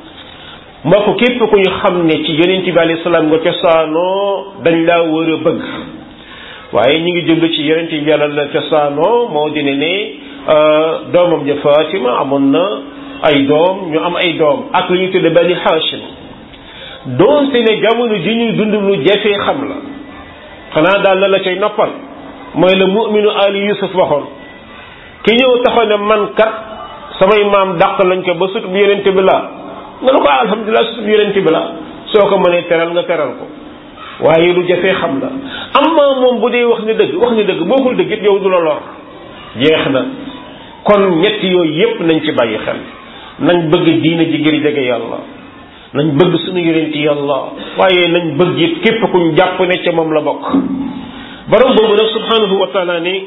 mbokk képp ku ñu xam ne ci yonent bi alayhi salaam nga cosaanoo dañ laa war a bëgg waaye ñu ngi jublu ci yonent bi yàlla la cosaanoo moo dina ne doomam ja Fatima amoon na ay doom ñu am ay doom ak lu ñu tudde bani Hashim doonte ne jamono ji ñuy dund lu jafee xam la xanaa daal la la cay noppal mooy la mu'minu ali Yusuf waxoon ki ñëw taxaw ne man kat samay maam dàq lañ ko ba sut bu yonent bi laa nga ne ko alhamdulilah sut bu yonent bi laa soo ko mënee teral nga teral ko waaye lu jafee xam la amma moom bu dee wax ni dëgg wax ni dëgg boo ko dëgg it yow du la lor jeex na kon ñett yooyu yépp nañ ci bàyyi xel nañ bëgg diina ji ngir jege yàlla nañ bëgg suñu yonent yàlla waaye nañ bëgg it képp kuñ jàpp ne ca moom la bokk borom boobu nag subhanahu wa taala ni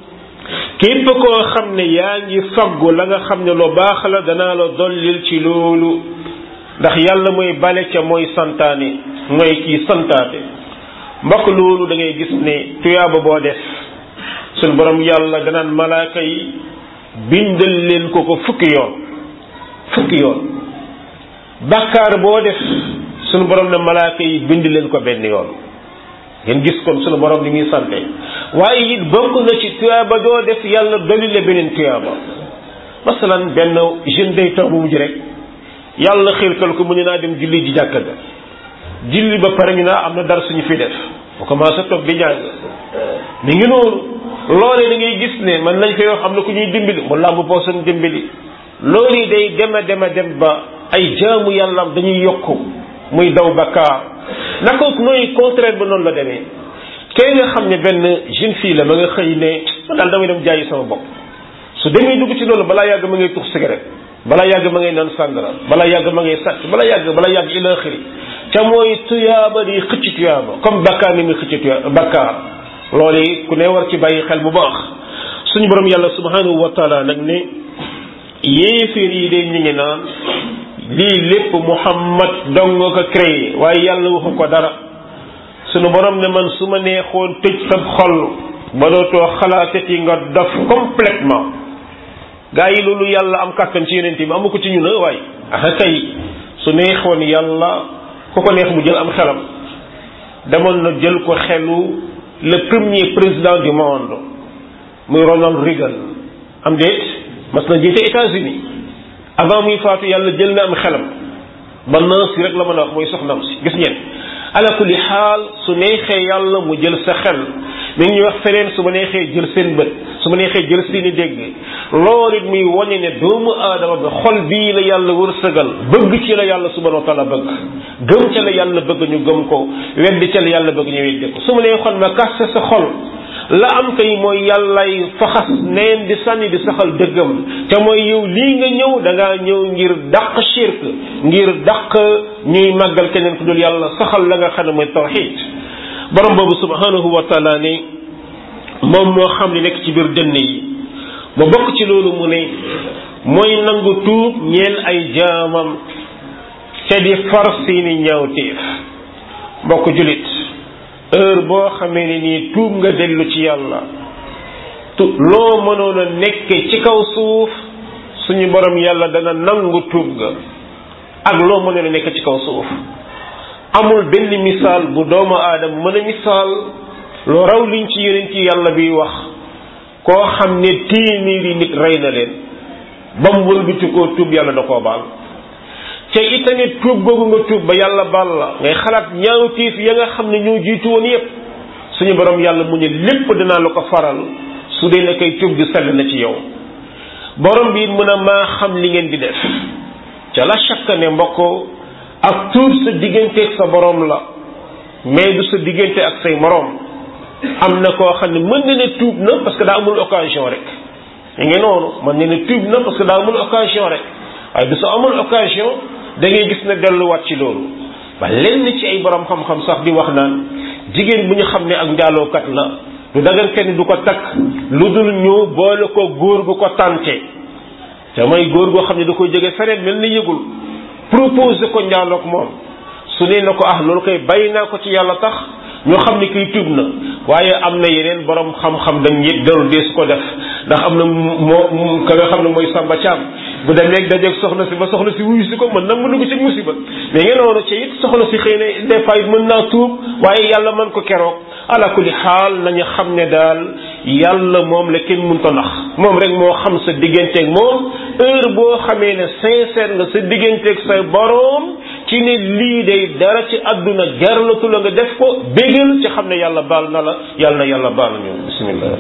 képp koo xam ne yaa ngi faggu la nga xam ne lu baax la danaa la dollil ci loolu ndax yàlla mooy bale ca mooy santaane mooy kii santaate mbokk loolu da ngay gis ne tuyaaba boo def suñ borom yàlla danaan malaaka yi bindal leen ko ko fukki yoon fukki yoon bàkkaar boo def suñu borom ne malaaka yi bind leen ko benn yoon ngeen gis kon suñu borom ni muy sante waaye it bokk na ci tuyaaba doo def yàlla dolli la beneen tuyaaba masalan benn jeune day taw bu mujj rek yàlla xiirtal ko mu ne naa dem julli ji jàkka ga julli ba pare ñu naa am na dara suñu fi def bu commencé toog di jàng mi ngi noonu loolee da ngay gis ne man nañ fay wax am na ku ñuy dimbali mu làmb poosam dimbali loolu day dema dema dem ba ay jaamu yàlla dañuy yokku muy daw bakkaar naka nooy contraire ba noonu la demee kay nga xam ne benn jeune fille la ma nga xëy ne man daal damay dem jaayi sama bopp su demee dugg ci loolu balaa yàgg ma ngay tux cigarette balaa yàgg ma ngay naan sàngara balaa yàgg ma ngay sàcc balaa yàgg balaa yàgg ila xiri ca mooy tuyaaba di xëcc tuyaaba comme bakkaar ni muy xëcc tuyaaba bakkaar loolu ku ne war ci bàyyi xel bu baax suñu borom yàlla subhanahu wa taala nag ne yéeféer yi de ñu ngi naan lii lépp muhammad dong nga ko créé waaye yàlla waxu ko dara suñu borom ne man su ma neexoon tëj sa xol ba dootoo xalaatati nga dof complètement gaa yi loolu yàlla am kàttan ci yeneen bi amu ko ci ñu na waaye ah kay su neexoon yàlla ku ko neex mu jël am xelam demoon na jël ko xelu le premier président du monde muy Ronald Reagan am déet mas na jiite États-Unis avant muy faatu yàlla jël na am xelam ba naas si rek la mën a wax mooy soxnaam si gis ngeen ala kulli xaal su neexee yàlla mu jël sa xel mi ngi ñuy wax feneen su ma neexee jël seen bët su ma neexee jël seeni dégg loolu it muy wane ne doomu aadama bi xol bii la yàlla wërsëgal bëgg ci la yàlla subhanahu wa taala bëgg gëm ca la yàlla bëgg ñu gëm ko weddi ca la yàlla bëgg ñu weddi ko su ma neexoon ma kaste sa xol la am kay mooy yàllay faxas neen di sànni di saxal dëggam te mooy yow lii nga ñëw da ngaa ñëw ngir dàq shirk ngir dàq ñuy màggal keneen ku dul yàlla saxal la nga xam ne mooy tawxid borom boobu subhanahu wa taala ne moom moo xam li nekk ci biir dënn yi mu bokk ci loolu mu ne mooy nangu tuub ñeel ay jaamam te di far seeni ñaawteef mbokk julit heure boo xamee ne nii tuub nga dellu ci yàlla tu loo mënoon a nekke ci kaw suuf suñu borom yàlla dana nangu tuub ga ak loo mënoon a nekk ci kaw suuf amul benn misaal bu doomu aadama mën a misaal lu raw liñ ci yeneen ci yàlla bi wax koo xam ne téeméeri nit rey na leen ba mu wëlbati koo tuub yàlla da koo baal te itamit tuub googu nga tuub ba yàlla baal la ngay xalaat ñaawtiif ya nga xam ne ñoo jiitu woon yépp suñu borom yàlla mu ne lépp danaa la ko faral su dee ne kay tuub di sell na ci yow borom bi mën a maa xam li ngeen di def ca la chaque ne mbokk ak tuub sa digganteeg sa borom la mais du sa diggante ak say moroom am na koo xam ne mën na ne tuub na parce que daa amul occasion rek ñu ngi noonu mën na ne tuub na parce que daa amul occasion rek waaye du sa amul occasion da ngay gis ne delluwaat ci loolu ba lenn ci ay borom xam-xam sax di wax naan jigéen bu ñu xam ne ak njaalookat la du dagan kenn du ko takk lu dul ñu boole ko góor gu ko tànte te mooy góor goo xam ne da koy jóge feneen mel ni yëgul proposé ko njaaloog moom su nee na ko ah loolu koy bàyyi naa ko ci yàlla tax ñu xam ni kiy tuub na waaye am na yeneen borom xam-xam dañ yëpp dellu dees ko def ndax am na moo ka nga xam ne mooy Samba Thiam bu demee dajeeg soxna si ba soxna si wuyu si ko mën na mën na ko ci musiba mais ngeen noonu ci it soxna si xëy na des fois it mën naa tuub waaye yàlla mën ko keroog ala kulli xaal nañu xam ne daal yàlla moom la kenn mënta nax moom rek moo xam sa digganteeg moom heure boo xamee ne sincère nga sa digganteeg say boroom ci ne lii day dara ci àdduna jaralatu la nga def ko bégal ci xam ne yàlla baal na la yàlla na yàlla baal na ñu bismillah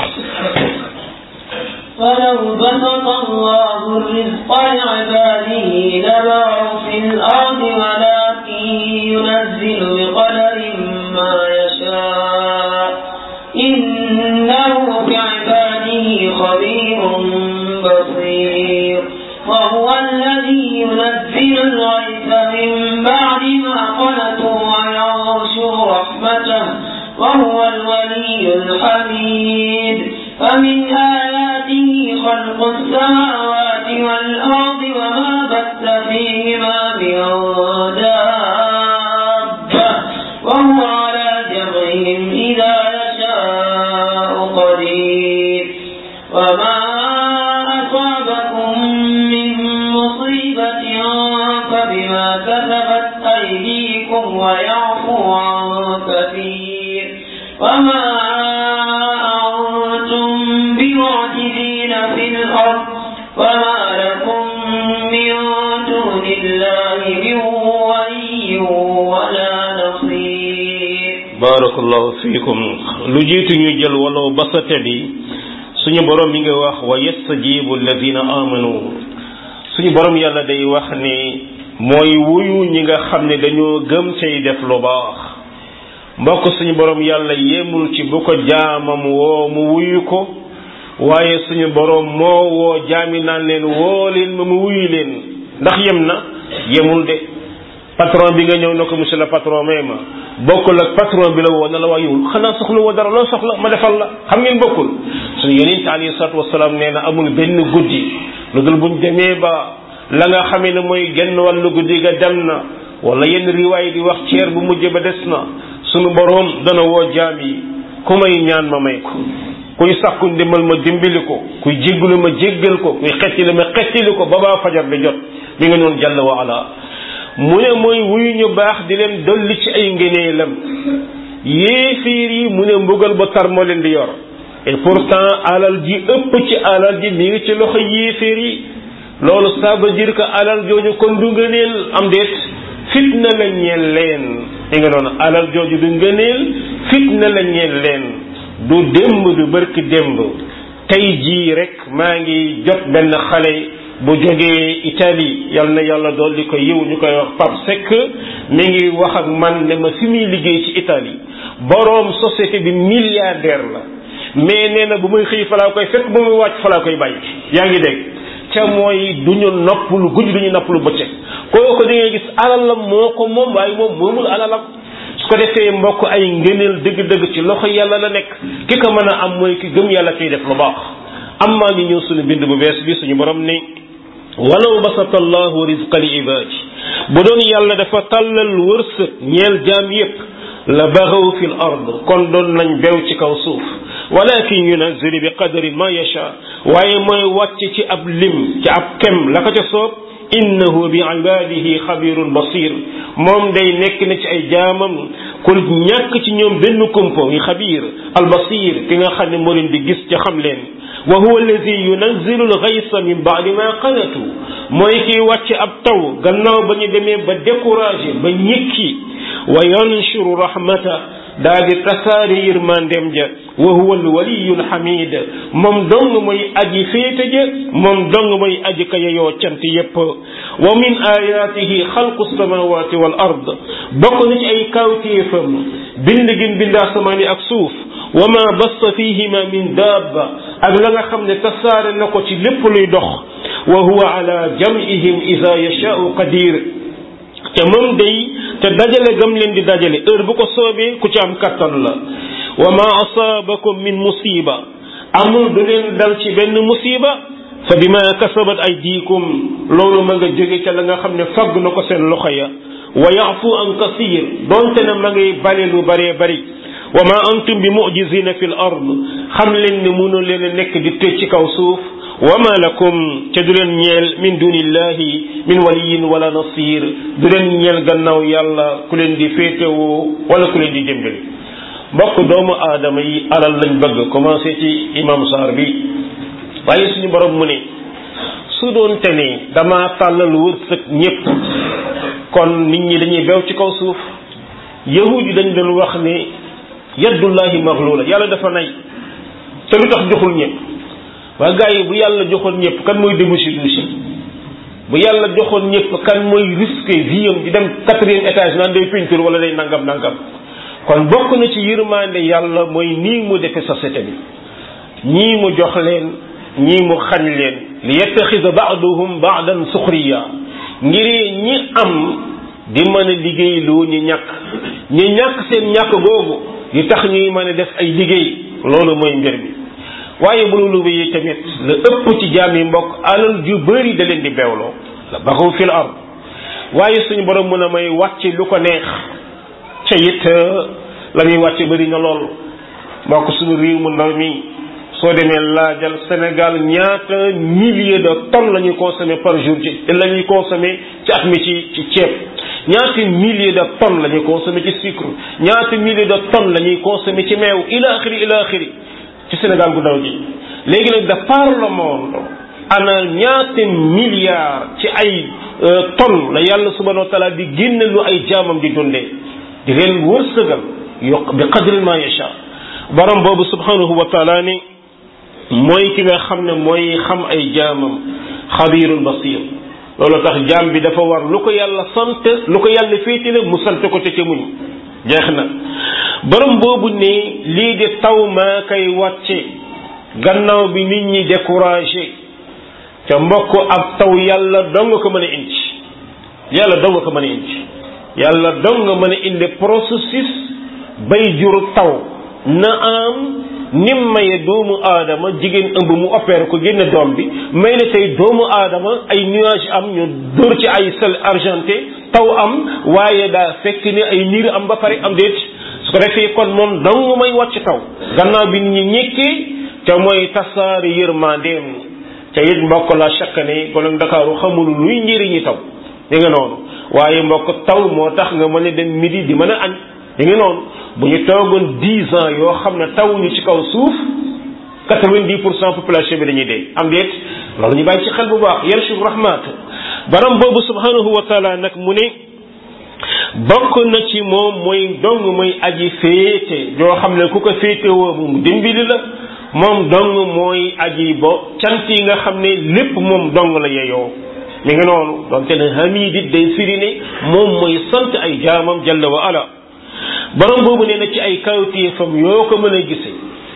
ولو بسط الله الرزق لعباده لبغوا في الأرض ولكن ينزل بقدر ما يشاء إنه بعباده خبير بصير وهو الذي ينزل الغيث من بعد ما قنطوا وينشر رحمته وهو الولي الحميد فمن آياته خلق السماوات والأرض وما بث فيهما من دابة وهو على جمعهم إذا يشاء قدير وما أصابكم من مصيبة فبما كسبت أيديكم ويعفو عن كثير وما أنتم بمعجزين في الأرض وما لكم من دون الله من ولي ولا نصير barakallahu fiikum lu jiitu ñu jël walaw basate bi suñu borom mi ngi wax wa yastajibu alladina amanu suñu borom yàlla day wax ni mooy wuyu ñi nga xam ne dañoo gëm cay def lu baax mbokk suñu borom yàlla yemul ci bu ko jaamam woo mu wuyu ko waaye suñu borom moo woo jaami naan leen woo leen ma mu wuyu leen ndax yem na yemul de patron bi nga ñëw na ko monsieur le patron may ma bokkul ak patron bi la woo na la waa yow xanaa soxla woo dara loo soxla ma defal la xam ngeen bokkul suñu yonent alayhi salaatu wasalaam nee na amul benn guddi lu dul buñ demee ba la nga xamee ne mooy genn wàllu guddi ga dem na wala yenn riwaay di wax ceer bu mujj ba des na suñu boroom dana woo jaam yi ku may ñaan ma may ko kuy sàkku ndimbal ma dimbali ko kuy jéggalu ma jéggal ko kuy xettili ma xettili ko ba baa fajar bi jot mi nga noonu jàll wa ala mu ne mooy wuyu ñu baax di leen dolli ci ay ngëneelam yéefiir yi mu ne mbugal ba tar moo leen di yor et pourtant alal ji ëpp ci alal ji mi ngi ci loxo yéefiir yi loolu ça veut dire que alal jooju kon du ngëneel am déet fitna la ñeel leen i nga noonu alal jooju du ngëneel fitna la ñeel leen du démb du bërki démb tey jii rek maa ngi jot benn xale bu jógee Italie yal na yàlla dool di ko yiw ñu koy wax Pape Seck mi ngi wax ak man ne ma fi muy liggéey ci Italie boroom société bi milliardaire la mais nee na bu muy xëy falaa koy fekk bu muy wàcc falaa koy bàyyi yaa ngi dégg ca mooy du ñu noppalu guddi du ñu noppalu bëccëg kooku da ngay gis alalam moo ko moom waaye moom moomul alalam su ko defee mbokk ay ngëneel dëgg-dëgg ci loxo yàlla la nekk ki ko mën a am mooy ki gëm yàlla kiy def lu baax am maa ngi ñëw suñu bind bu bees bi suñu borom ni walaw basata allahu rizqa li ibaadi bu doon yàlla dafa tàllal wërsëg ñeel jaam yépp la baxaw fi l ard kon doon nañ bew ci kaw suuf walakin yunazilu bi qadarin ma yacha waaye mooy wàcc ci ab lim ci ab kem la ko ca soob innahu bi ibadihi xabirun basir moom day nekk na ci ay jaamam ku ñàkk ci ñoom benn kumpo yi xabir al basir ki nga xam ne moo leen di gis ca xam leen wa huwa alladi yunazzilu al-ghaysa min ba'di ma qanatu mooy kiy wàcc ab taw gannaaw ba ñu demee ba découragé ba ñëkki wa yanshuru rahmata daa di tasaare yërmandeem ja wa huwa al-waliyyu al-hamid moom dong mooy aji féete ja moom dong mooy aji ka yeyoo cant yépp wa min ayatihi xalqu samawati wal ard bokk na ci ay kawtéefam bind gim bind asamaan yi ak suuf wa ma bassa fihima min dabba ak la nga xam ne tasaare na ko ci lépp luy dox wa huwa ala jam'ihim ida yashaau qadir te moom day te dajale gam leen di dajale heure bu ko soobee ku ci am kattan la wa ma asaabakum min musiba amul du leen dal ci benn musiba fa bima kasabat aydikum loolu ma nga jóge ca la nga xam ne fagg na ko seen loxo ya wa yafu an kasir donte ne ma ngay bale lu baree bari wa ma antum bi mujizina fi l ard xam leen ne mënu leen a nekk di tëj ci kaw suuf wa ma lakum te du leen ñeel min dunillahi min waliyin wala nasir du leen ñeel gannaaw yàlla ku leen di féetewoo wala ku leen di dimbali mbokk doomu aadama yi alal lañ bëgg commencé ci imam Sarr bi waaye suñu borom mu ne su doon te ne dama tàllal wërsëg ñépp kon nit ñi dañuy bew ci kaw suuf yahud yi dañ doon wax ne yaddullahi maglula yàlla dafa nay te lu tax joxul ñëpp waa gars yi bu yàlla joxoon ñëpp kan mooy débouché douche bu yàlla joxoon ñëpp kan mooy risqué vie am di dem quatrième étage naan day peinture wala day nangam nangam kon bokk na ci yërmande yàlla mooy nii mu defe société bi ñii mu jox leen ñii mu xañ leen li yettaxisa baaduhum baadan suxriya ngir ñi am di mën a liggéey lu ñu ñàkk ñi ñàkk seen ñàkk googu di tax ñuy mën a def ay liggéey loolu mooy mbir bi waaye bu loolu yi tamit la ëpp ci jaam yi mbokk alal ju bëri da leen di beewloo la baxaw fil ard waaye suñu borom mën a may wàcc lu ko neex ca it la muy wàcc bëri na lool mbokk suñu réew mu ndaw mi soo demee laajal Sénégal ñaata milliers de tonnes la ñuy consommer par jour ci la ñuy consommer ci at mi ci ci ceeb ñaata milliers de tonnes la ñuy consommer ci sucre ñaata milliers de tonnes la ñuy consommer ci meew ila axiri ila axiri ci Sénégal bu ndaw ji léegi nag de par le monde ana ñaata milliards ci ay tonnes la yàlla subhanahu wa taala di génne lu ay jaamam di dundee di leen wërsëgal yokk bi qadri ma yasha borom boobu subhanahu wa taala ni mooy ki nga xam ne mooy xam ay jaamam xabirul basir loolu tax jaam bi dafa war lu ko yàlla sant lu ko yàlla féetale mu sant ko te ca muñ jeex na borom boobu ne lii di taw maa koy wàcce gannaaw bi nit ñi découragé ca mbokk ab taw yàlla dong ko mën a indi yàlla dong ko mën a indi yàlla dong mën a indi processus bay jur taw na am nim maye doomu aadama jigéen ëmb mu opéré ko génne doom bi may na tey doomu aadama ay nuage am ñu dóor ci ay sel argenté taw am waaye daa fekk ni ay niir am ba pare am déet su ko defee kon moom dong may wàcc taw gannaaw bi ñi ñekkee te mooy tasaari yërmandeem te it mbokk la chaque année kon Ndakaaru xamul luy njëriñi taw di nga noonu waaye mbokk taw moo tax nga mën a dem midi di mën a añ di nga noonu bu ñu toogoon dix ans yoo xam ne tawuñu ci kaw suuf quatre-vingt-dix pour cent population bi dañuy dee am déet loolu ñu bàyyi ci xel bu baax yarshu rahmat baram boobu subhanahu wa taala nag mu ne bokk na ci moom mooy dong mooy aji féete yoo xam ne ku ko féete woo mu dimbali la moom dong mooy aji bo cant yi nga xam ne lépp moom dong la yeyoo mi ngi noonu donte ne hamidit day firi ne moom mooy sant ay jaamam jalla wa ala borom boobu nee na ci ay kawtéefam yoo ko mën a gise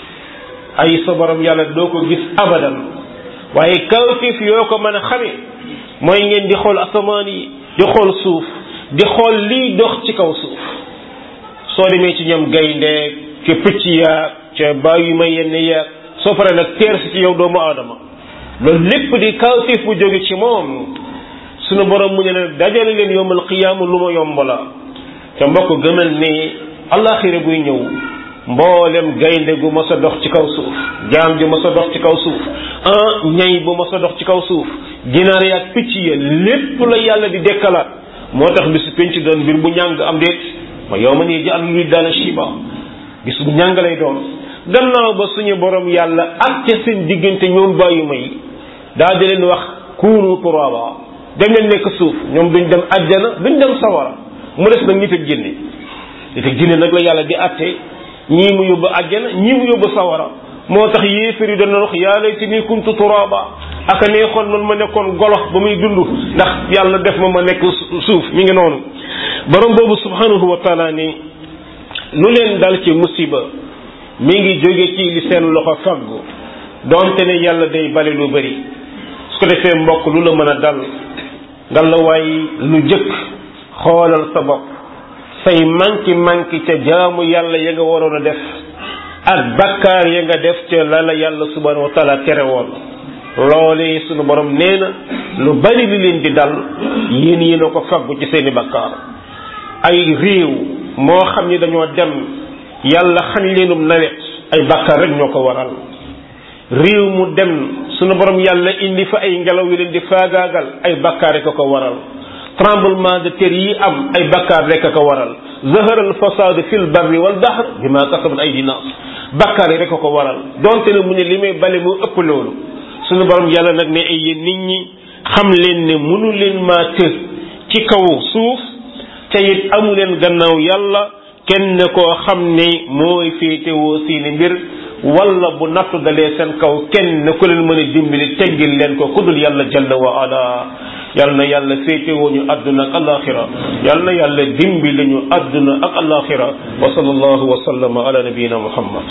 ay sa borom yàlla doo ko gis abadan waaye kawtéef yoo ko mën a xame mooy ngeen di xool asamaan yi di xool suuf di xool liy dox ci kaw suuf soo demee ci ñoom gayndeeg ca picc yaag ca bàyyi ma yenn yaag soo paree nag teer si ci yow doomu aadama loolu lépp di kawtéef bu jóge ci moom sunu borom mu ne leen dajale leen yombal qiyaama lu ma yomb la te mbokk gëmal ne allaxira buy ñëw mboolem gaynde gu mos a dox ci kaw suuf jaam ji mos a dox ci kaw suuf ah ñay bu mos a dox ci kaw suuf ginaar yaag picc ya lépp la yàlla di dekkalaat moo tax bisu penc doon mbir bu ñàng am déet ma yow ma nii ji am luy daana shiba bis bu ñàng lay doon gannaaw ba suñu borom yàlla ak ca seen diggante ñoom bàyyi may daa di leen wax kuunu turaba dem leen nekk suuf ñoom duñ dem àjjana duñ dem sawara mu des nag nit ak jinne nit ak jinne nag la yàlla di àtte ñii mu yóbbu àjjana ñii mu yóbbu sawara moo tax yéefar yi dana wax yaa laytanii kuntu turaba aka neexoon man ma nekkoon golox ba muy dund ndax yàlla def ma ma nekk suuf mi ngi noonu borom boobu subhanahu wa taala ni lu leen dal ci musiba mi ngi jóge ci li seen loxo faggu donte ne yàlla day bale lu bari su ko defee mbokk lu la mën a dal nga la waay lu jëkk xoolal sa bopp say manki manki ca jaamu yàlla ya nga waroon a def ak bakkaar ya nga def ca la la yàlla subhanahu wa taala tere woon loolee sunu borom nee na lu bari li leen di dal yéen yéen a ko faggu ci seeni bakkaar ay réew moo xam ni dañoo dem yàlla xañ leenum nawet ay bakkaar rek ñoo ko waral réew mu dem sunu borom yàlla indi fa ay ngelaw yu leen di faagaagal ay bakkaar rek a ko waral tremblement de terre yi am ay bakkaar rek a ko waral zahara al fasadu fil barri wal bahr bima kasabat aydi nas bakkaar yi rek a ko waral donte ne mu ne li may bale moo ëpp loolu sunu borom yàlla nag ne ay yéen nit ñi xam leen ne mënu leen maa të ci kaw suuf te it amu leen gannaaw yàlla kenn koo xam ne mooy féetewoo seeni mbir wala bu nattu dalee seen kaw kenn ku leen mën a dimbali teggil leen ko ku dul yàlla jalla wa ala yal na yàlla féetewoo ñu àdduna ak alaxira yal na yàlla dimbali ñu àdduna ak alaxira wa sallallahu wa sallama ala nabiyina muhammad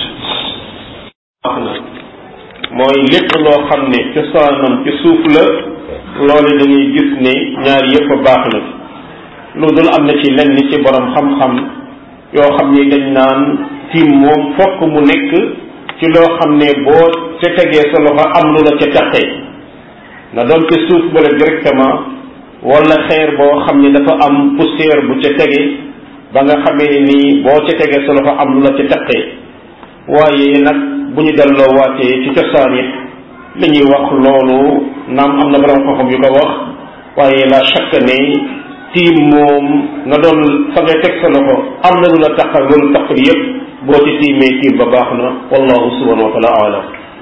mooy lépp loo xam ne cosaanam ci suuf la loolu da ngay gis ne ñaar yëpp baax na lu dul am na ci lenn ci borom xam-xam yoo xam ne dañ naan tiim moom fokk mu nekk ci loo xam ne boo ca tegee sa loxo am lu la ca taqee na doon ci suuf ba la directement wala xeer boo xam ne dafa am poussière bu ca tege ba nga xamee ne nii boo ca tegee sa loxo am lu la ca taqee waaye nag bu ñu delloo waatee ci cosaan it li ñuy wax loolu naam am na borom xam-xam yu ko wax waaye la chaque ne tiim moom na doon fa ngay teg sa loxo am na lu la taqal loolu taqal yépp boo ci tiimee tiim ba baax na wallahu subhanahu wa taala alam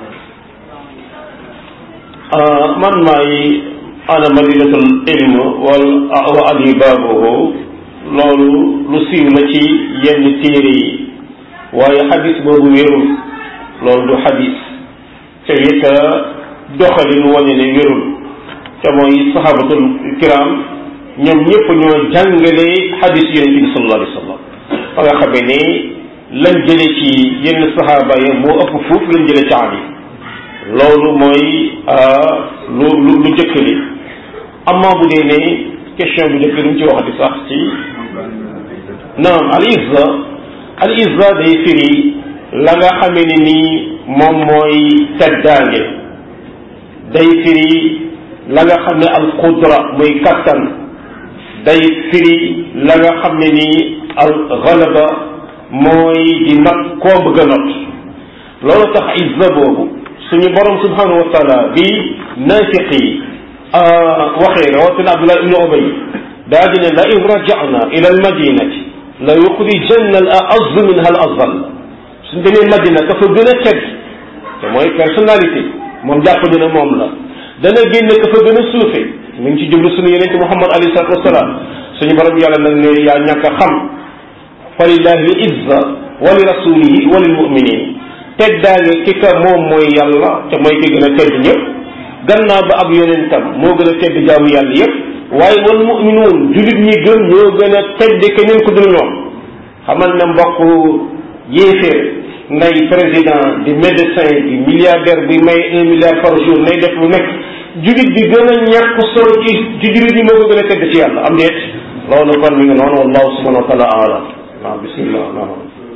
man maay ana madinatul ilm wal wa ali baabuhu loolu lu siiw la ci yenn téere yi waaye xadis boobu wérul loolu du xadis te it doxalin wane ne wérul te mooy sahabatul kiram ñoom ñëpp ñoo jàngale xadis yonente bi sallallahu alayhi wa sallam ba nga xamee ne lañ jële ci yenn sahaaba yi moo ëpp fuuf lañ jële ci Ali loolu mooy lu lu lu jëkk li amma bu dee ne question bu njëkk lu mu ci waxati sax ci naam al izza al izza day firi la nga xamee ne nii moom mooy teddaange day firi la nga xam ne al qudra muy kattan day firi la nga xam ne nii al galaba mooy di not koo bëgg a not loolu tax izza boobu suñu borom subhanahu wa taala bi naafiq yi waxee rawatina Abdullah ibnu Ubay daa di ne la in rajana ila al madinati la yuxrijanna al aazz minha al azal suñ demee madina ka fa gën a tedd te mooy personnalité moom jàpp ni ne moom la dana génn ka fa gën a suufe mi ngi ci jublu suñu yeneen Muhammad alayhi salatu wasalaam suñu borom yàlla nag ne yaa ñàkk a xam fa lillahi l izza wa li rasulihi wa lil muminin teddaange ki ka moom mooy yàlla te mooy ki gën a tedd ñëpp gannaaw ba ab yonentam moo gën a tedd jaamu yàlla yëpp waaye wal muminuun jullit ñi gëm ñoo gën a tedd keneen ku dul ñoom xamal ne mbokk yéeféer ngay président di médecin di milliardaire bi may un milliard par jour nay def lu nekk jullit bi gën a ñàkk solo ci ci jullit ñi moo ko gën a tedd ci yàlla am déet loolu kon mi ngi noonu wallahu subhanahu wa taala alam waaw bismillah naam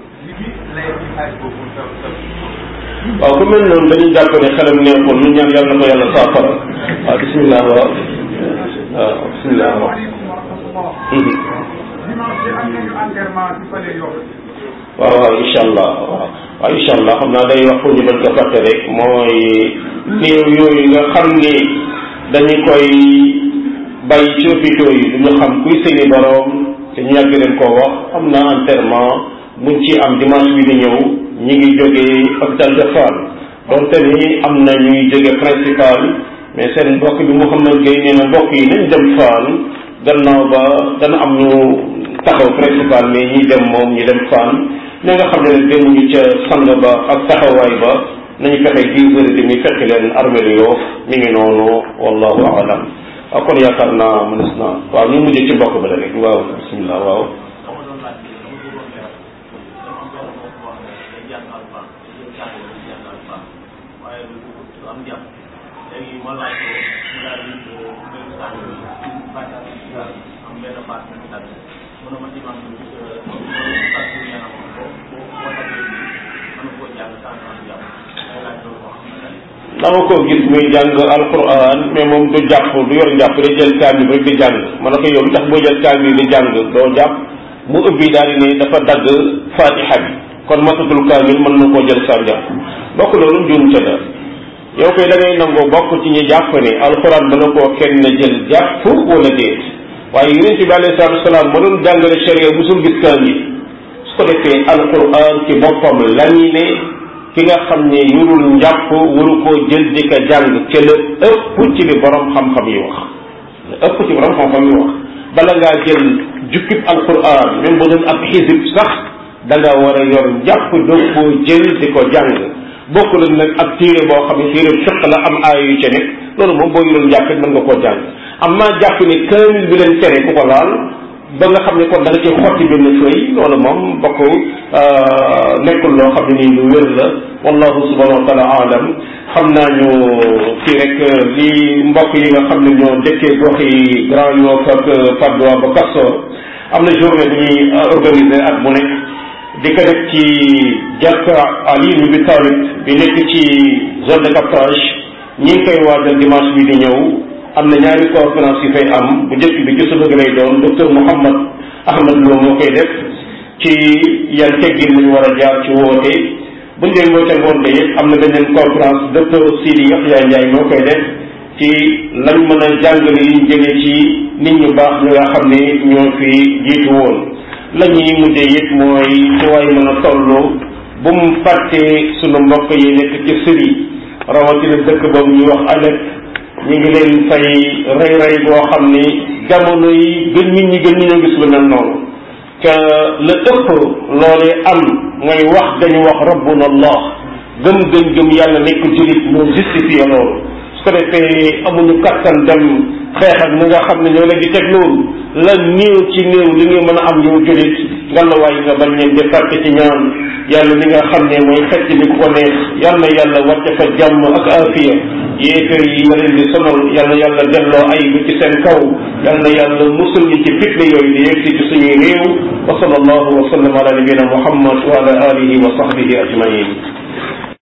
waaw ku mel noonu dañuy jàpp ne xelam neexul ñu ñaan yàlla na ko yàlla saafara waaw bismillah waaw waaw bismillah waaw waaw waaw incha allah waaw waaw incha allah xam naa day wax pour ñu bañ ko fàtte rek mooy néew yooyu nga xam ni dañu koy bàyyi ci hôpitaux yi duñu xam kuy seeni boroom te ñu yàgg leen koo wax am na enterrement buñ ci am dimanche bi di ñëw ñi ngi jógee hôpital de Fann donte ni am na ñuy jóge principal mais seen mbokk bi Mouhamad Gueye nee na mbokk yi nañ dem Fann gannaaw ba dana am ñu taxaw principal mais ñi dem moom ñi dem Fann ña nga xam ne nag demuñu ca sang ba ak taxawaay ba nañu fexe dix heures et demi fekk leen armée lu yoof mi ngi noonu wallahu alam waaw kon yaakaar naa mënees naa waaw ñu mujjee ci mbokk ba la rek waaw bismillah waaw dama ko gis muy jàng alquran mais moom du jàpp du yor njàpp day jël kaamil rek di jàng ma ne ko yow li tax boo jël kaamil di jàng doo jàpp mu ubbi daal di ne dafa dagg fatiha bi kon matatul kaamil mën na koo jël saa njàpp bokk loolu njuum ca la yow koy da ngay nangoo bokk ci ñi jàpp ne alquran mën na koo kenn jël jàpp wala déet waaye yonente bi alayhi salatu wasalaam ma doon jàngale sharia musul gis kaamil su ko defee alquran ci boppam lañu ne ki nga xam ne yurul njàpp waru koo jël di ko jàng ca la ëpp ci li borom xam-xam yi wax la ëpp ci borom xam-xam yi wax bala ngaa jël jukkib alquran même bu doon ab xisib sax da nga war a yor njàpp doo koo jël di ko jàng bokk la nag ak téere boo xam ne téere fiq la am aaya yu ca nekk loolu moom boo yurul njàpp mën nga koo jàng am maa jàpp ne kaamil bi leen tere ku ko laal ba nga xam ne kon da nga ci xotti benn fëy loolu moom bokk nekkul loo xam ne nii lu wér la wallahu subhanahu wa taala alam xam naa ñu fii rek li mbokk yi nga xam ne ñoo dëkkee gox yi Grand Yoff ak Patte d'Oie ba Castor am na journée bu ñuy organiser at mu nekk di ko def ci jàkka Ali ibn Abi Talib bi nekk ci zone de captage ñi ngi koy waajal dimanche bi di ñëw am na ñaari conférence yu fay am bu njëkk bi ci suba gi lay doon docteur Mouhammad Ahmad Lo moo koy def ci yan teggin lañu war a jaar ci woote bu ñu leen woote ngoon de am na beneen conférence docteur Sidi Yaxya Ndiaye moo koy def ci lañ mën a jàngale yi jëlee ci nit ñu baax ñi nga xam ne ñoo fi jiitu woon la ñuy mujjee it mooy ci waay mën a toll bu mu fàttee sunu mbokk yi nekk ci sëri rawatina dëkk boobu ñuy wax alek ñu ngi leen fay rey rey boo xam ni jamono yi gën nit ñi gën ñu ñoo gis lu mel noonu que la ëpp loolee am mooy wax dañu wax rabbuna allah gëm gëm gëm yàlla nekk julit moo justifié loolu su ko defee amuñu kattan dem xeex ak ñi nga xam ne ñoo leen di teg loolu la néew ci néew li nga mën a am yow julit ngalawaay nga bañ leen di fàtte ci ñaan yàlla li nga xam ne mooy xecc li ku ko neex yàlla yàlla wàcce fa jàmm ak afiya yéeféer yi nga leen di sonal yàlla yàlla delloo ay bi ci seen kaw yàlla yàlla musul ñi ci fitne yooyu di yegsi ci suñuy réew wa sallallahu wa sallam ala nabina muhammad wa ala alihi wa sahbihi ajmain